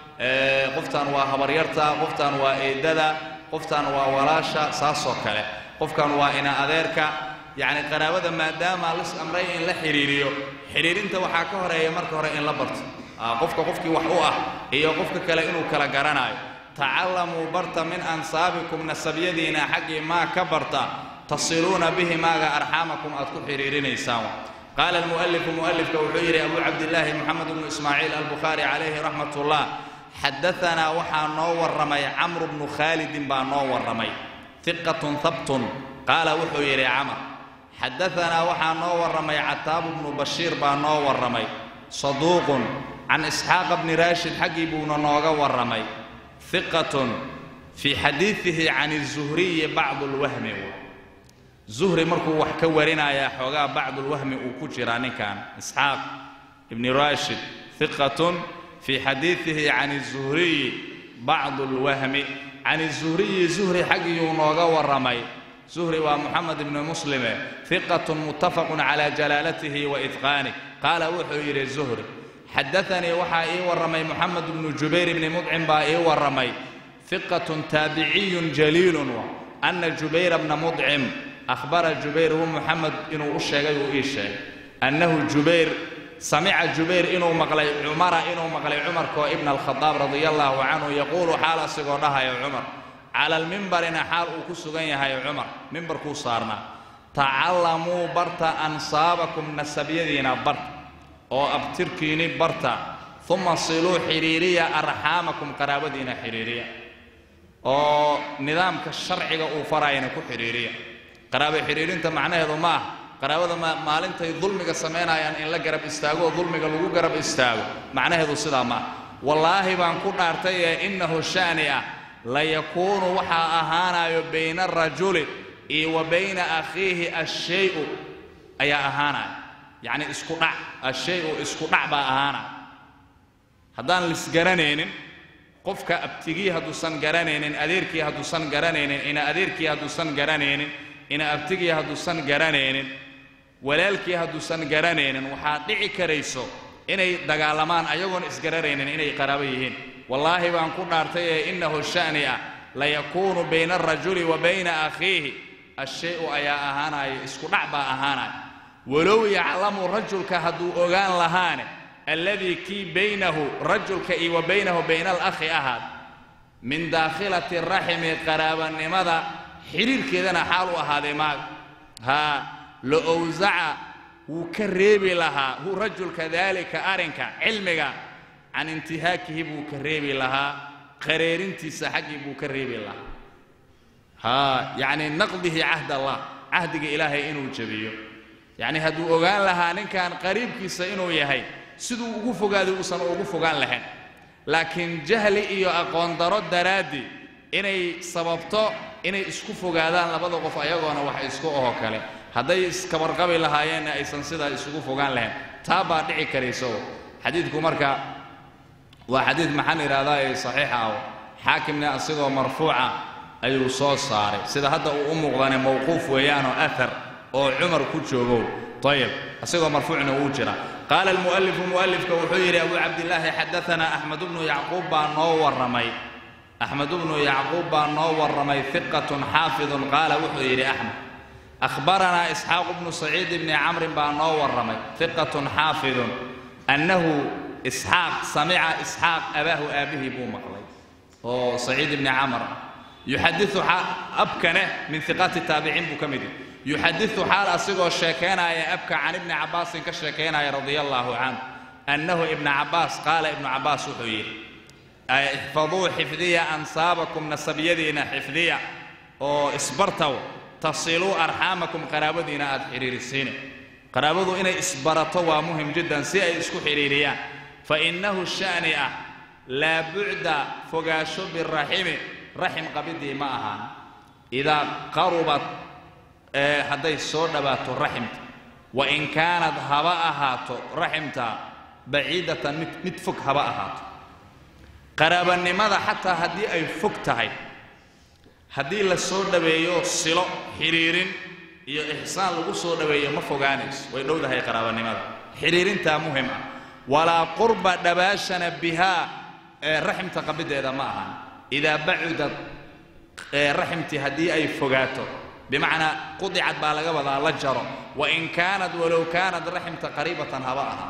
qoftan waa habaryarta qoftan waa eedada qoftan waa walaasha saasoo kale qofkan waa ina adeerka yacni qaraabada maadaama lis amray in la xidhiiriyo xidhiirinta waxaa ka horeeya marka hore in la barto qofka qofkii wax u ah iyo qofka kale inuu kala garanaayo tacallamuu barta min ansaabikum nasabyadiina xaggii maa ka barta tasiluuna bihi maaga arxaamakum aad ku xidhiirinaysaan qaala almu'alifu mu'alifka wuxuu yidhi abu cabdillaahi moxamed bnu ismaaciil albukhaari calayhi raxmat ullah xadaanaa waxaa noo warramay camru bnu khaalidin baa noo warramay iqatun habtun qaala wuxuu yidhi camar xadaanaa waxaa noo warramay cataabu bnu bashiir baa noo warramay saduuqun can isxaaqa bni raashid xaggii buuna nooga warramay iqatun fii xadiidihi can izuhriyi bacdu lwahmi zuhri markuu wax ka warinayaa xoogaa bacdulwahmi uu ku jiraa ninkan isxaaq ibni raashid iqatun fii xadiidihi can izuhriyi bacdu lwahmi can izuhriyi zuhri xaggiyuu nooga warramay zuhri waa moxamed ibni muslime iqatun muttafaqun calaa jalaalatihi wa idqaanih qaala wuxuu yidhi zuhri xadaanii waxaa ii warramay moxamed ibnu jubayr ibni mudcim baa ii warramay iqatun taabiciyun jaliilun ana jubayra bna mudcim ahbara jubayr hu moxamed inuu u sheegay uu ii sheegay annahu jubayr samica jubayr inuu maqlay cumara inuu maqlay cumarkoo ibna alkhadaab radia allaahu canhu yaquulu xaal asigoo dhahayo cumar cala almimbarina xaal uu ku sugan yahay cumar mimbarkuu saarnaa tacallamuu barta ansaabakum nasabyadiina barta oo abtirkiini barta uma siluu xidhiiriya arxaamakum qaraabadiina xidhiiriya oo nidaamka sharciga uu farayana ku xidhiiriya qaraabo xidhiirinta macnaheedu ma ah qaraabada maalintay dulmiga samaynayaan in la garab istaago oo dulmiga lagu garab istaago macnaheedu sidaa ma ah wallaahi baan ku dhaartay ee innahu sha'ni ah layakuunu waxaa ahaanayo bayna arajuli iyo wa bayna akhiihi ashay-u ayaa ahaanaya yacni isku dhac ashay-u isku dhac baa ahaanaya haddaan lisgaranaynin qofka abtigii hadduusan garanaynin adeerkii hadduusan garanaynin ina adeerkii hadduusan garanaynin ina abtigii hadduusan garanaynin walaalkii hadduusan garanaynin waxaa dhici karayso inay dagaalamaan ayagoon isgaranaynin inay qaraabo yihiin wallaahi baan ku dhaartay ee innahu sha'ni ah layakuunu bayna alrajuli wa bayna akhiihi ashay-u ayaa ahaanaya isku dhac baa ahaanaya walow yaclamu rajulka hadduu ogaan lahaane alladii kii baynahu rajulka iyo wa baynahu bayna alakhi ahaad min daakhilati raximi qaraabanimada xidhiirkeedana xaal u ahaaday maaga haa la owsaca wuu ka reebi lahaa hu rajulka daalika arrinka cilmiga can intihaakihi buu ka reebi lahaa qareerintiisa xaggii buu ka reebi lahaa haa yacni naqdihi cahd allah cahdiga ilaahay inuu jebiyo yacni hadduu ogaan lahaa ninkan qariibkiisa inuu yahay siduu ugu fogaaday uusan ugu fogaan lahayn laakiin jahli iyo aqoon daro daraaddii inay sababto inay isku fogaadaan labada qof ayagoona wax isku oho kale hadday iskabarqabi lahaayeenna aysan sidaa isugu fogaan lahayn taa baa dhici karayso xadiidku marka waa xadiid maxaan idhahdaa ee saxiixa ah xaakimna asigoo marfuuca ayuu soo saaray sida hadda uu u muuqdane mawquuf weeyaanoo athar oo cumar ku joogow ayib asigoo marfuucna wuu jira qaala almu'alifu mu'alifka wuxuu yidhi abu cabdillaahi xadaanaa axmed bnu yacquub baa noo warramay axmed bnu yacquub baa noo warramay hiqatun xaafidun qaala wuxuu yidhi axmed akhbaranaa isxaaq bnu saciid bni camrin baa noo warramay hiqatun xaafidun annahu isxaaq samica isxaaq abaahu aabbihii buu maqlay oo saciid ibni camr yuxadiu abkane min hiqaati taabiciin buu ka mid yahy yuxadiu xaal asigoo sheekaynaya abka can ibni cabbaasin ka sheekaynaya radia allaahu canhu annahu ibna cabbaas qaala ibnu cabbaas wuxuu yidhi ixfaduu xifdiya ansaabakum nasabyadiina xifdiya oo isbartaw tasiluu arxaamakum qaraabadiina aad xidhiirisiine qaraabadu inay isbarato waa muhim jiddan si ay isku xidhiiriyaan fa innahu sha'ni ah laa bucda fogaasho biraximi raxim qabidii ma ahaan idaa qarubat hadday soo dhowaato raximta wa in kaanad haba ahaato raximta baciidatan mid mid fog haba ahaato qaraabanimada xataa haddii ay fog tahay haddii la soo dhoweeyo silo xidhiirin iyo ixsaan lagu soo dhoweeyo ma fogaanayso way dhowdahay qaraabanimada xidhiirintaa muhim ah walaa qurba dhabaashana bihaa ee raximta qabiddeeda ma ahan idaa bacudad raximtii haddii ay fogaato bimacnaa qudicad baa laga wadaa la jaro wain kaanad walow kaanad raximta qariibatan haba ahaa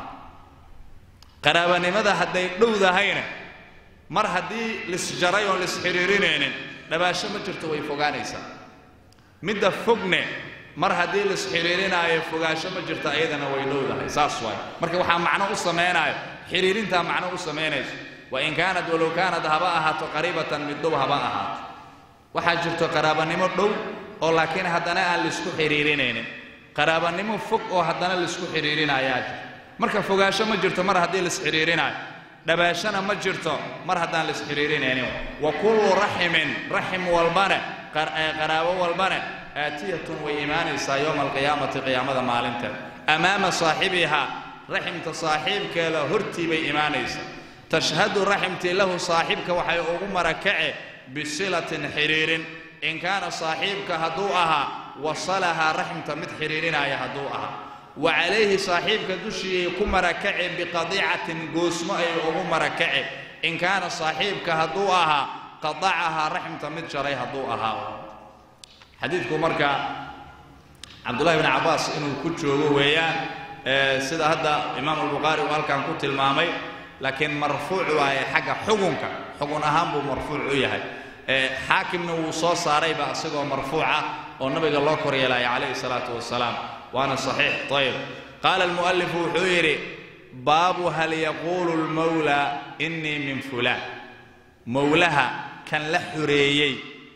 qaraabanimada hadday dhowdahayna mar haddii lisjaray oon lisxidhiirinaynin dhabaasho ma jirto way fogaanaysaa midda fogne mar haddii lisxidhiirinaayo fogaasho ma jirto ayadana way dhowdahay saas waay marka waxaa macno u samaynayo xidhiirintaa macno u samaynayso wain kaanad walow kaanad haba ahaato qariibatan mid dhow haba ahaato waxaa jirto qaraabanimo dhow oo laakiin haddana aan laisku xidhiirinaynin qaraabanimo fog oo haddana laisku xidhiirinayaa jir marka fogaasho ma jirto mar haddii laisxidhiirinaayo dhabaashana ma jirto mar haddaan laisxidhiirinaynin wa kullu raximin raxim walbane qaraabo walbane aatiyatun way imaanaysaa yowma alqiyaamati qiyaamada maalinteed amaama saaxibihaa raximta saaxiibkeeda hortii bay imaanaysaa tashhadu raximtii lahu saaxiibka waxay ugu marakace bisilatin xidhiirin in kaana saaxiibka hadduu ahaa wasalahaa raximta mid xidhiirinaya hadduu ahaa wa calayhi saaxiibka dushiiyay ku marakace biqadiicatin goosmo ay ugu marakace in kaana saaxiibka hadduu ahaa qadacahaa raximta mid jaray hadduu ahaa xadiidku marka cabdullahi bni cabbaas inuu ku joogo weeyaan sida hadda imaam albukhaari uu halkan ku tilmaamay laakiin marfuuc waaye xagga xugunka xugun ahaan buu marfuuc u yahay xaakimna wuu soo saarayba isagoo marfuuca oo nabiga loo koryeelaya calayhi salaatu wasalaam waana saxiix ayib qaala almu'alifu wuxuu yidhi baabu hal yaquulu lmawlaa innii min fulaan mowlaha kan la xureeyey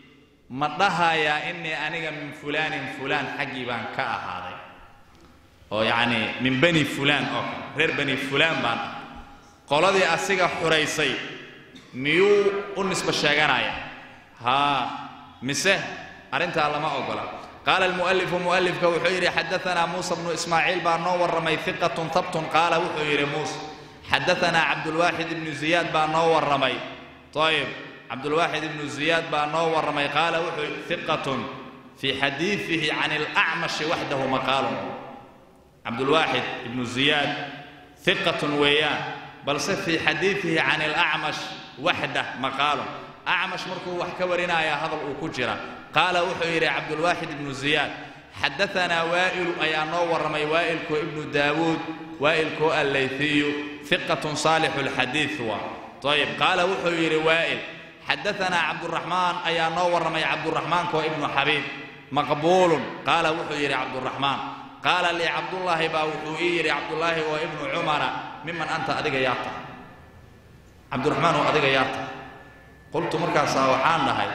ma dhahayaa innii aniga min fulaanin fulaan xaggii baan ka ahaaday oo yacnii min bani fulaan oo kale reer bani fulaan baan ah qoladii asiga xuraysay miyuu u nisbo sheeganaya haa mise arrintaa lama ogola qaala almu'alifu mu'alifka wuxuu yidhi xadaanaa muusa bnu ismaaciil baa noo warramay hiqatun habtun qaala wuxuu yidhi muuse xadaanaa cabdulwaaxid ibnu ziyaad baa noo warramay ayib cabdulwaaxid ibnu ziyaad baa noo warramay qaala wuxuu hiqatun fii xadiidihi can alacmashi waxdahu maqaalun cabdulwaaxid ibnu ziyaad hiqatun weeyaan balse fii xadiidihi can alacmash waxdah maqaalun acmash markuu wax ka warinaya hadal uu ku jira qaala wuxuu yidhi cabdulwaaxid ibnu ziyaad xadaanaa waa'ilu ayaa noo warramay waa'ilkoo ibnu daawuud waa'ilkoo allayhiyu hiqatun saalixu lxadiid waa ayib qaala wuxuu yidhi waa'il xadaanaa cabduraxmaan ayaa noo warramay cabduraxmaankoo ibnu xabiib maqbuulun qaala wuxuu yidhi cabduraxmaan qaala lii cabdullaahi baa wuxuu ii yidhi cabdullaahi oo ibnu cumara miman anta adiga yaa tahay cabdiraxmaan oo adiga yaa tahay qultu markaasaa waxaan dhahay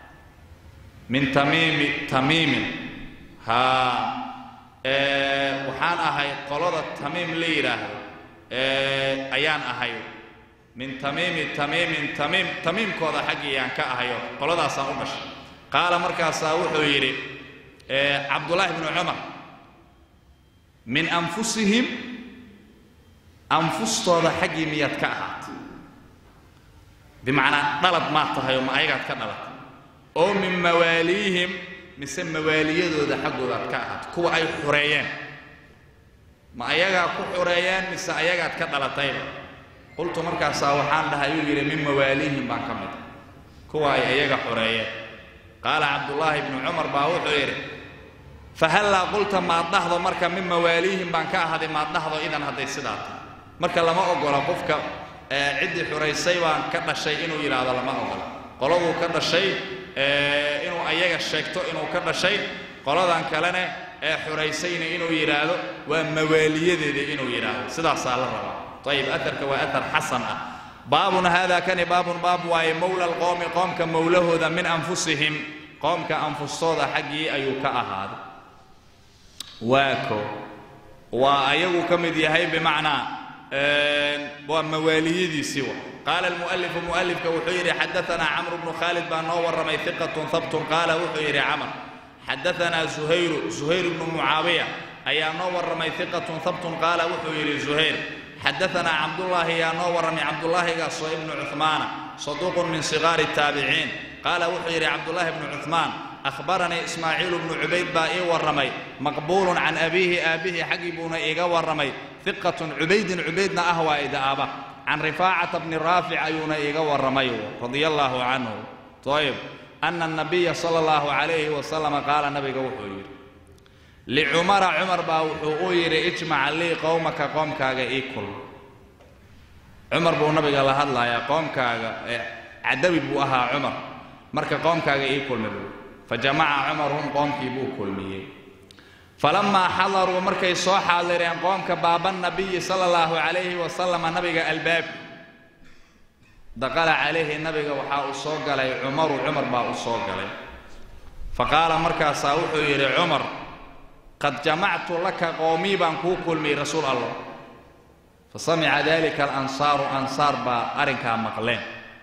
min tamiimi tamiimin haa waxaan ahay qolada tamiim la yidhaahdo ayaan ahay min tamiimi tamiimin tamiim tamiimkooda xaggiiyaan ka ahayo qoladaasaan u dhashay qaala markaasaa wuxuu yidhi cabdullaahi bnu cumar min anfusihim anfustooda xaggii miyaad ka ahaatay bimacnaa dhalad maad tahay oo ma ayagaad ka dhalatay oo min mawaaliihim mise mawaaliyadooda xaggoodaad ka ahaatay kuwa ay xureeyeen ma ayagaa ku xureeyeen mise ayagaad ka dhalatayba qultu markaasaa waxaan dhahay uu yidhi min mawaaliihim baan ka mid kuwa ay ayaga xureeyeen qaala cabdullaahi bnu cumar baa wuxuu yidhi fahallaa qulta maad dhahdo marka min mawaaliihim baan ka ahaday maad dhahdo idan hadday sidaa tahay marka lama ogola qofka ciddii xuraysay baan ka dhashay inuu yidhaahdo lama ogola qoladuu ka dhashay inuu ayaga sheegto inuu ka dhashay qoladan kalene ee xuraysayna inuu yidhaahdo waa mawaaliyadeeda inuu yidhaahdo sidaasaa la rabaa ayib aarka waa aar xasan ah baabun haadaa kani baabun baab waaye mowla alqowmi qoomka mowlahooda min anfusihim qoomka anfustooda xaggii ayuu ka ahaaday waa ko waa ayagu ka mid yahay bimacnaa waa mawaaliyadiisii wa qaala almu'alifu mu'alifka wuxuu yidhi xadaanaa camru bnu khaalid baa noo warramay hiqatun habtun qaala wuxuu yidhi camr xadaanaa zuhayru zuhayr bnu mucaawiya ayaa noo warramay hiqatun habtun qaala wuxuu yidhi zuhayr xadaanaa cabdullaahi yaa noo warramay cabdullaahigaasoo ibnu cuhmaana saduuqun min sigaari taabiciin qaala wuxuu yidhi cabdullaahi bnu cuhmaan ahbaranii ismaaciilu bnu cubayd baa ii warramay maqbuulun can abiihi aabbihii xaggii buuna iiga warramay hiqatun cubaydin cubaydna ah waa idaaba can rifaacata bni raafic ayuuna iiga warramay radia allaahu canhu ayb ana anabiya sala allahu calayhi wasalama qaala nabiga wuxuu yidhi licumara cumar baa wuxuu u yidhi ijmac lii qowmaka qoomkaaga ii kul cumar buu nabiga la hadlayaa qoomkaaga cadawi buu ahaa cumar marka qoomkaaga ii kulmi buu fajamaca cumarhum qoomkii buu kulmiyey falamaa xadaruu markay soo xaadireen qoomka baaba nabiyi sala allahu calayhi wasalama nabiga albaabki daqala calayhi nabiga waxaa uu soo galay cumaru cumar baa u soo galay faqaala markaasaa wuxuu yidhi cumar qad jamactu laka qoomii baan kuu kulmiyey rasuul allah fa samica dalika alansaaru ansaar baa arrinkaa maqleen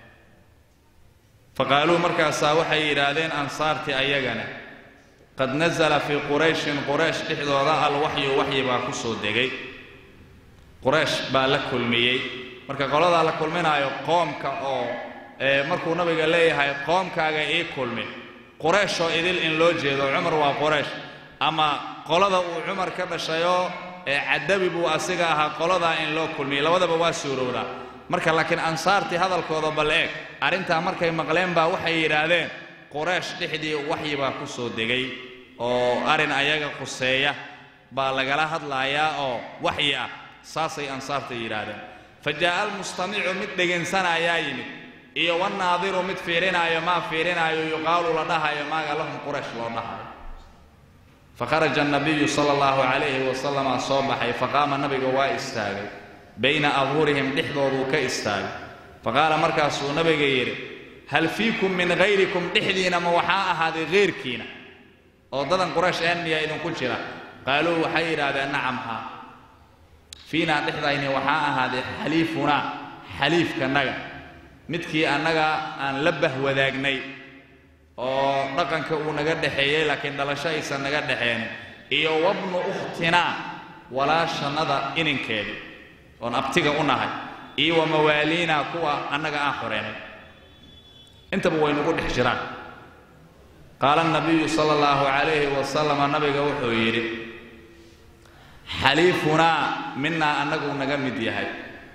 faqaaluu markaasaa waxay yidhaahdeen ansaartii ayagana qad nasala fii qurayshin quraysh dhexdooda alwaxyu waxyi baa ku soo degay quraysh baa la kulmiyey marka qoladaa la kulminaayo qoomka oo markuu nabiga leeyahay qoomkaaga ii kulmi qurayshoo idil in loo jeedo cumar waa quraysh ama qolada uu cumar ka dhashayoo cadawi buu asiga ahaa qoladaa in loo kulmiyey labadaba waa suurowdaa marka laakiin ansaartii hadalkooda bal eeg arrintaa markay maqleen baa waxay yidhaahdeen quraysh dhexdii waxyi baa ku soo degay oo arrin ayaga quseeya baa lagala hadlaayaa oo waxyi ah saasay ansaarta yidhaahdeen fa jaa'a almustamicu mid dhegaynsanayaa yimid iyo wannaadiru mid fiirinaayo maa fiirinaayo yuqaalu la dhahayo maaga lahum quraysh loo dhahayo fakharaja annabiyu sala allahu calayhi wasalama soo baxay faqaama nabiga waa istaagay bayna adhurihim dhexdooduu ka istaagay faqaala markaasuu nabiga yidhi hal fiikum min hayrikum dhexdiina ma waxaa ahaaday hayrkiina oo dadan quraysh een miyaa idinku jira qaaluu waxay yidhaahdeen nacam haa fiinaa dhexdayni waxaa ahaaday xaliifunaa xaliifkanaga midkii annaga aan la bahwadaagnay oo dhaqanka uu naga dhexeeyey laakiin dhalasho aysan naga dhexeen iyo wabnu ukhtinaa walaashannada ininkeedii oon abtiga u nahay iyo wa mawaaliinaa kuwa annaga aan xoreynay intaba way nagu dhex jiraan qaala nabiyu sala allahu calayhi wasalama nabiga wuxuu yidhi xaliifunaa minaa annaguu naga mid yahay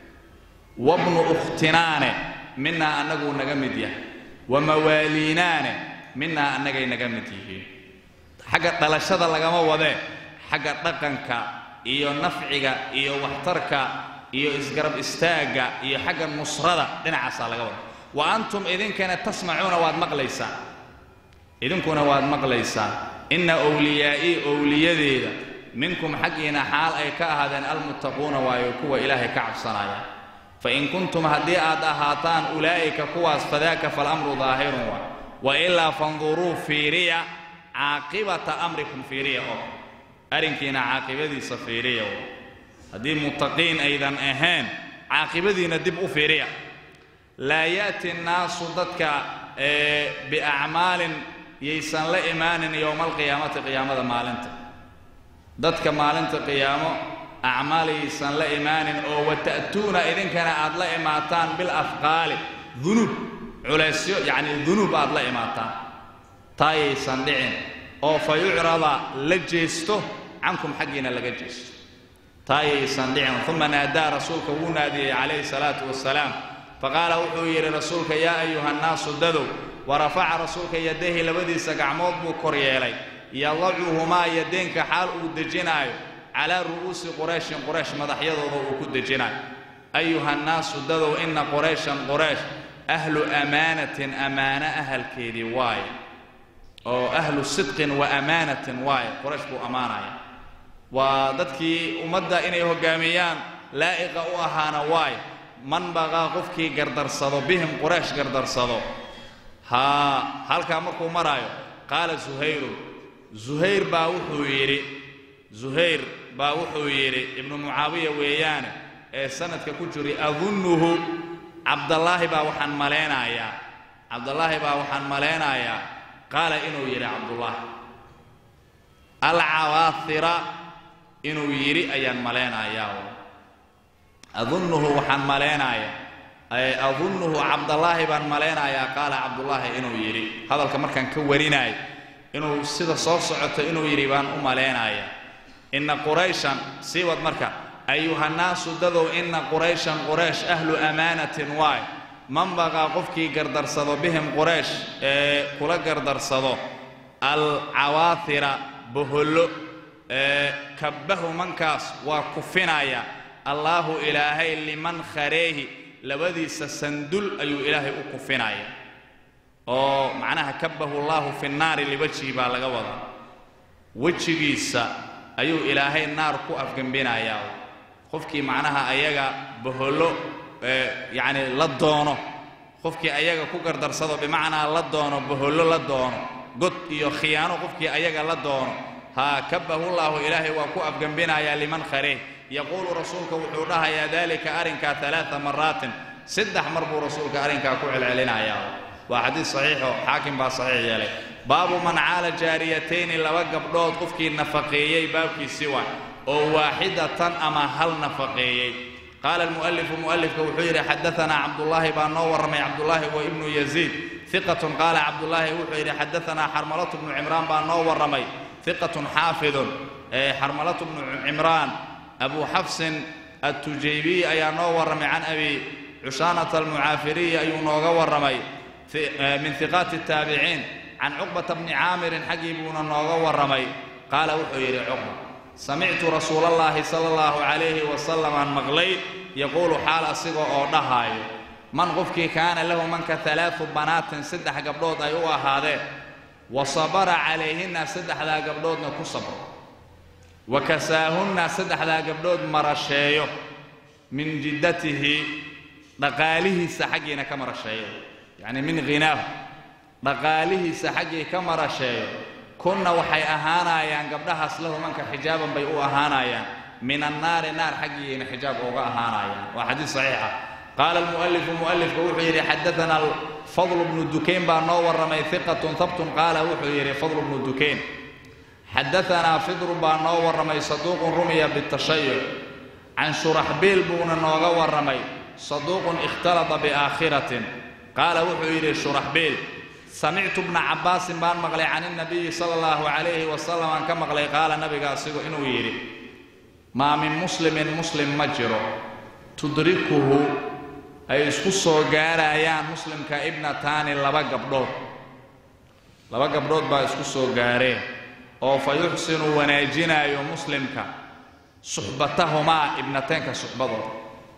wabnu ukhtinaane minaa annaguu naga mid yahay wa mawaaliinaane minaa annagay naga mid yihiin xagga dhalashada lagama wadee xagga dhaqanka iyo nafciga iyo waxtarka iyo isgarab istaagga iyo xagga nusrada dhinacaasaa laga wada wa antum idinkana tasmacuuna waad maqlaysaan idinkuna waad maqlaysaan inna wliyaa'ii owliyadeeda minkum xaggiina xaal ay ka ahaadeen almuttaquuna waayo kuwa ilaahay ka cabsanaya fain kuntum haddii aad ahaataan ulaa'ika kuwaas fadaaka falamru daahirun waa wa ilaa fanduruu fiiriya caaqibata amrikum fiiriya oo arrinkiina caaqibadiisa fiiriya oo haddii muttaqiin aydan ahayn caaqibadiina dib u fiiriya laa ya'ti nnaasu dadka biacmaalin yaysan la imaanin yowma alqiyaamati qiyaamada maalinta dadka maalinta qiyaamo acmaal yaysan la imaanin oo wata'tuuna idinkana aad la imaataan bilafqaali dunuub culaysyo yacni dunuub aad la imaataan taa yaysan dhicin oo fa yucrada la jeesto cankum xaggiina laga jeesto taa yaysan dhicin uma naadaa rasuulka wuu naadiyey calayhi salaatu wasalaam faqaala wuxuu yidhi rasuulka yaa ayuha nnaasu dadow warafaca rasuulka yadayhi labadiisa gacmood buu kor yeelay yadacuhumaa yadeenka xaal uu dejinaayo calaa ru'uusi qurayshin quraysh madaxyadooda uu ku dejinaayo ayuha nnaasu dadow inna qurayshan quraysh ahlu amaanatin amaano ahalkeedii waaye oo ahlu sidqin wa amaanatin waaye quraysh buu ammaanaya waa dadkii ummadda inay hoggaamiyaan laa'iqa u ahaana waaye man baqaa qofkii gardarsado bihim quraysh gardarsado haa halkaa markuu maraayo qaala zuhayrun zuhayr baa wuxuu yidhi zuhayr baa wuxuu yidhi ibnu mucaawiya weeyaane ee sanadka ku jiri adunnuhu cabdallaahi baa waxaan malaynayaa cabdallaahi baa waxaan malaynayaa qaala inuu yidhi cabdullaahi alcawaahira inuu yidhi ayaan malaynayaa adunnuhu waxaan malaynayaa adunnuhu cabdallaahi baan malaynayaa qaala cabdullaahi inuu yidhi hadalka markaan ka warinaayo inuu sida soo socoto inuu yidhi baan u malaynayaa inna qurayshan sii wad marka ayuhannaasu dadow inna qurayshan quraysh ahlu amaanatin waay man baqaa qofkii gardarsado bihim quraysh ee kula gardarsado alcawaahira bohollo ee kabbahu mankaas waa kufinaya allaahu ilaahay liman khareehi labadiisa sandul ayuu ilaahay u kufinaya oo macnaha kabbahu llaahu fi nnaari liwajhi baa laga wadaa wejigiisa ayuu ilaahay naar ku afgembinayaa qofkii macnaha ayaga bohollo yacni la doono qofkii ayaga ku gardarsado bimacnaa la doono bohollo la doono god iyo khiyaano qofkii ayaga la doono haa kabbahu llaahu ilaahay waa ku afgembinayaa liman khareeh yaquulu rasuulka wuxuu dhahayaa daalika arrinkaa alaaa maraatin saddex mar buu rasuulka arrinkaa ku celcelinayaa waa xadiis saxiixo xaakim baa saxiix yeelay baabu man caala jaariyatayni laba gabdhood qofkii nafaqeeyey baabkiisii waa oo waaxidatan ama hal nafaqeeyey qaala almu'alifu mu'alifka wuxuu yidhi xadaanaa cabdullaahi baa noo warramay cabdullaahi wa ibnu yaziid iqatun qaala cabdullaahi wuxuu yidhi xadaanaa xarmalatu bnu cimraan baa noo warramay iqatun xaafidun xarmalatu bnu cimraan abu xafsin atujaybiy ayaa noo warramay can abi cushaanata almucaafiriyi ayuu nooga warramay min hiqaati الtaabiciin can cuqbata bni caamirin xaggii buuna nooga warramay qaala wuxuu yidhi cuqba samictu rasuula اllahi sala اllahu calayhi wasalam aan maqlay yaquulu xaal asiga oo dhahaayo man qofkii kaana lahu manka alaau banaatin saddex gabdhood ay u ahaadeen wa sabara calayhinna saddexdaa gabdhoodna ku sabro wa kasaahunna saddexdaa gabdhood marasheeyo min jiddatihi dhaqaalihiisa xaggiina ka marasheeyo yacni min ghinaahu dhaqaalihiisa xaggii ka marasheeyo kunna waxay ahaanayaan gabdhahaas lahu manka xijaaban bay u ahaanayaan min annaari naar xaggiiyayna xijaab uga ahaanayaan waa xadiis saxiixa qaala almu'alifu mu'alifku wuxuu yidhi xadaana fadlu bnu dukayn baa noo warramay hiqatun habtun qaala wuxuu yidhi fadlu bnu dukayn xadaanaa fidrun baa noo warramay saduuqun rumiya bitashayuc can shuraxbiil buuna nooga warramay saduuqun ikhtalata biaakhiratin qaala wuxuu yidhi shuraxbiil samictu bna cabbaasin baan maqlay can inabiyi sala allahu calayhi wasalam aan ka maqlay qaala nabiga asigu inuu yidhi maa min muslimin muslim ma jiro tudrikuhu ay isku soo gaarayaan muslimka ibnataani laba gabdhood laba gabdhood baa isku soo gaareen oo fa yuxsinu wanaajinaayo muslimka suxbatahumaa ibnateenka suxbadooda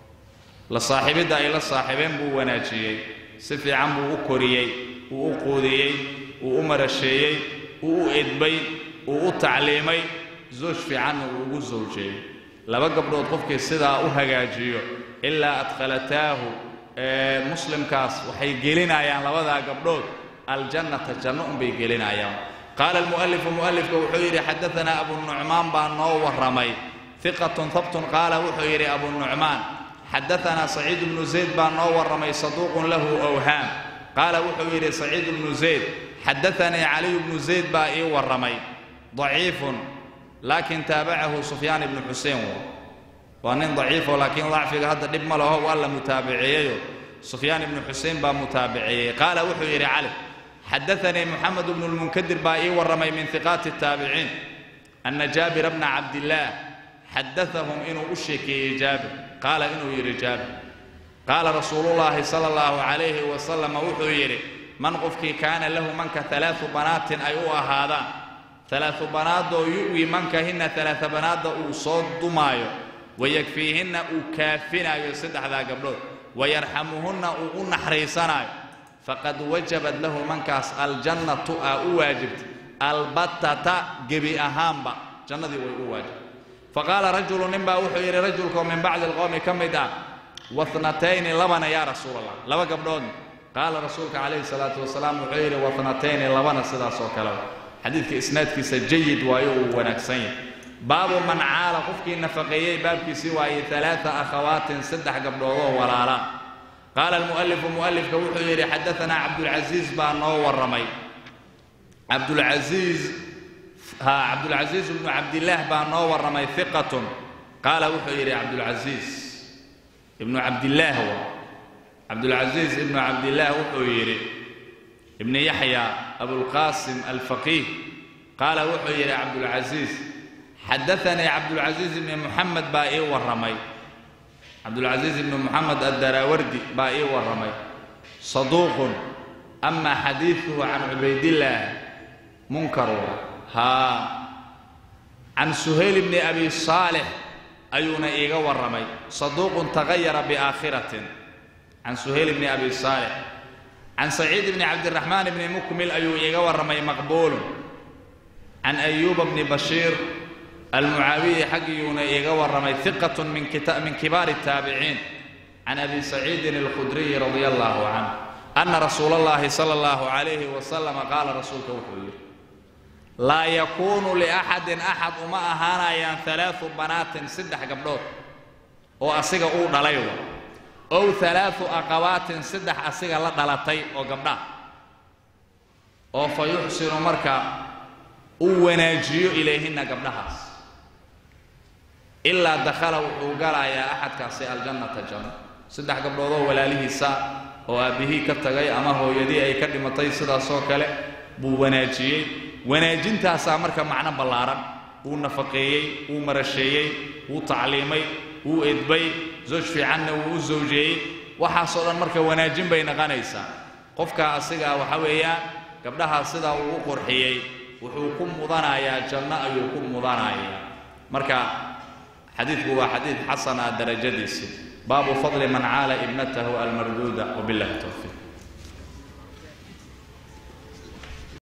la saaxiibidda ay la saaxiibeen buu wanaajiyey si fiican buu u koriyey wuu u quudiyey wuu u marasheeyey wuu u edbay wuu u tacliimay zooj fiicanna uu ugu sawjeeyey laba gabdhood qofkii sidaa u hagaajiyo ilaa adkhalataahu muslimkaas waxay gelinayaan labadaa gabdhood aljannata janno unbay gelinayaan qaala almu'alifu mu'alifka wuxuu yidhi xadaanaa abunucmaan baa noo warramay hiqatun habtun qaala wuxuu yidhi abunucmaan xadaanaa saciid bnu zayd baa noo warramay saduuqun lahu awhaam qaala wuxuu yidhi saciid bnu zayd xadaanii caliyu bnu zayd baa ii warramay daciifun laakiin taabacahu sufyaan ibnu xuseen waa nin daciifo laakiin dacfiga hadda dhib ma laho waa la mutaabiceeyeyo sufyaan ibnu xuseen baa mutaabiceeyey qaala wuxuu yidhi cali xadaanii moxamed bnu lmunkadir baa ii warramay min hiqaati taabiciin ana jaabira bna cabdillaah xadaahum inuu u sheekeeyey jaabir qaala inuu yidhi jaabir qaala rasuulullaahi sala allahu calayhi wasalam wuxuu yidhi man qofkii kaana lahu manka alaau banaatin ay u ahaadaan alaau banaadoo yu'wi mankahinna alaaa banaadda uu soo dumaayo wayakfiihinna uu kaafinaayo saddexdaa gabdhood wayarxamuhunna uu u naxariisanaayo faqad wajabat lahu mankaas aljannatu aa u waajibtay albatata gebi ahaanba jannadii way u waajibtay faqaala rajulu ninbaa wuxuu yidhi rajulkoo min bacdi alqowmi ka mid ah wanatayni labana yaa rasuul allah laba gabdhoodna qaala rasuulka calayhi salaatu wasalaam wuxuu yidhi wanatayni labana sidaas oo kale xadiidka isnaadkiisa jayid waayo uu wanaagsan yahay baabu man caala qofkii nafaqeeyey baabkiisii waayey alaaa akhawaatin saddex gabdhoodoo walaalaan qaala almu'alifu mu'alifka wuxuu yidhi xadaanaa cabdulcasiis baa noo warramay cabdulcasiis ha cabdulcasiis ibnu cabdillaah baa noo warramay hiqatun qaala wuxuu yidhi cabdulcasiis ibnu cabdillaah wa cabdulcasiis ibnu cabdillaah wuxuu yidhi ibnu yaxya abulqaasim alfaqiih qaala wuxuu yidhi cabdulcasiis xadaanii cabdulcasiis ibni muxamed baa ii warramay cabdulcasiis ibni muxamed addaraawardi baa ii warramay saduuqun ama xadiiduhu can cubaydillaah munkaru haa can suhayl bni abi saalix ayuuna iiga warramay saduuqun tagayara biaakhiratin can suhayl bni abi saalix can saciid bni cabdiraxmaan bni mukmil ayuu iiga warramay maqbuulun can ayuuba bni bashiir almucaawiyi xaggiyuuna iiga warramay hiqatun min kibaari الtaabiciin can abi saciidin alkhudriyi radia allahu canh ana rasuula اllahi sala اllahu calayhi wasalam qaala rasuulka wuxuu yidhi laa yakuunu liaxadin axad uma ahaanayaan alaau banaatin saddex gabdhood oo asiga uu dhalaywa ow alaau aqawaatin saddex asiga la dhalatay oo gabdha oo fa yuxsinu marka uu wanaajiyo ilayhinna gabdhahaas ilaa dakhala wuxuu galayaa axadkaasi aljannata janno saddex gabdhoodoo walaalihiisa oo aabbihii ka tagay ama hooyadii ay ka dhimatay sidaasoo kale buu wanaajiyey wanaajintaasaa marka macno ballaaran wuu nafaqeeyey wuu marasheeyey wuu tacliimay wuu edbay zooj fiicanna wuu u sawjeeyey waxaasoo dhan marka wanaajin bay naqanaysaa qofkaa asigaa waxa weeyaan gabdhahaa sidaa uu u qurxiyey wuxuu ku mudanayaa janno ayuu ku mudanayaa marka xadiidku waa xadiid xasana darajadiisi baabu fadli man caala ibnatahu almarduuda wabillahi towfiiq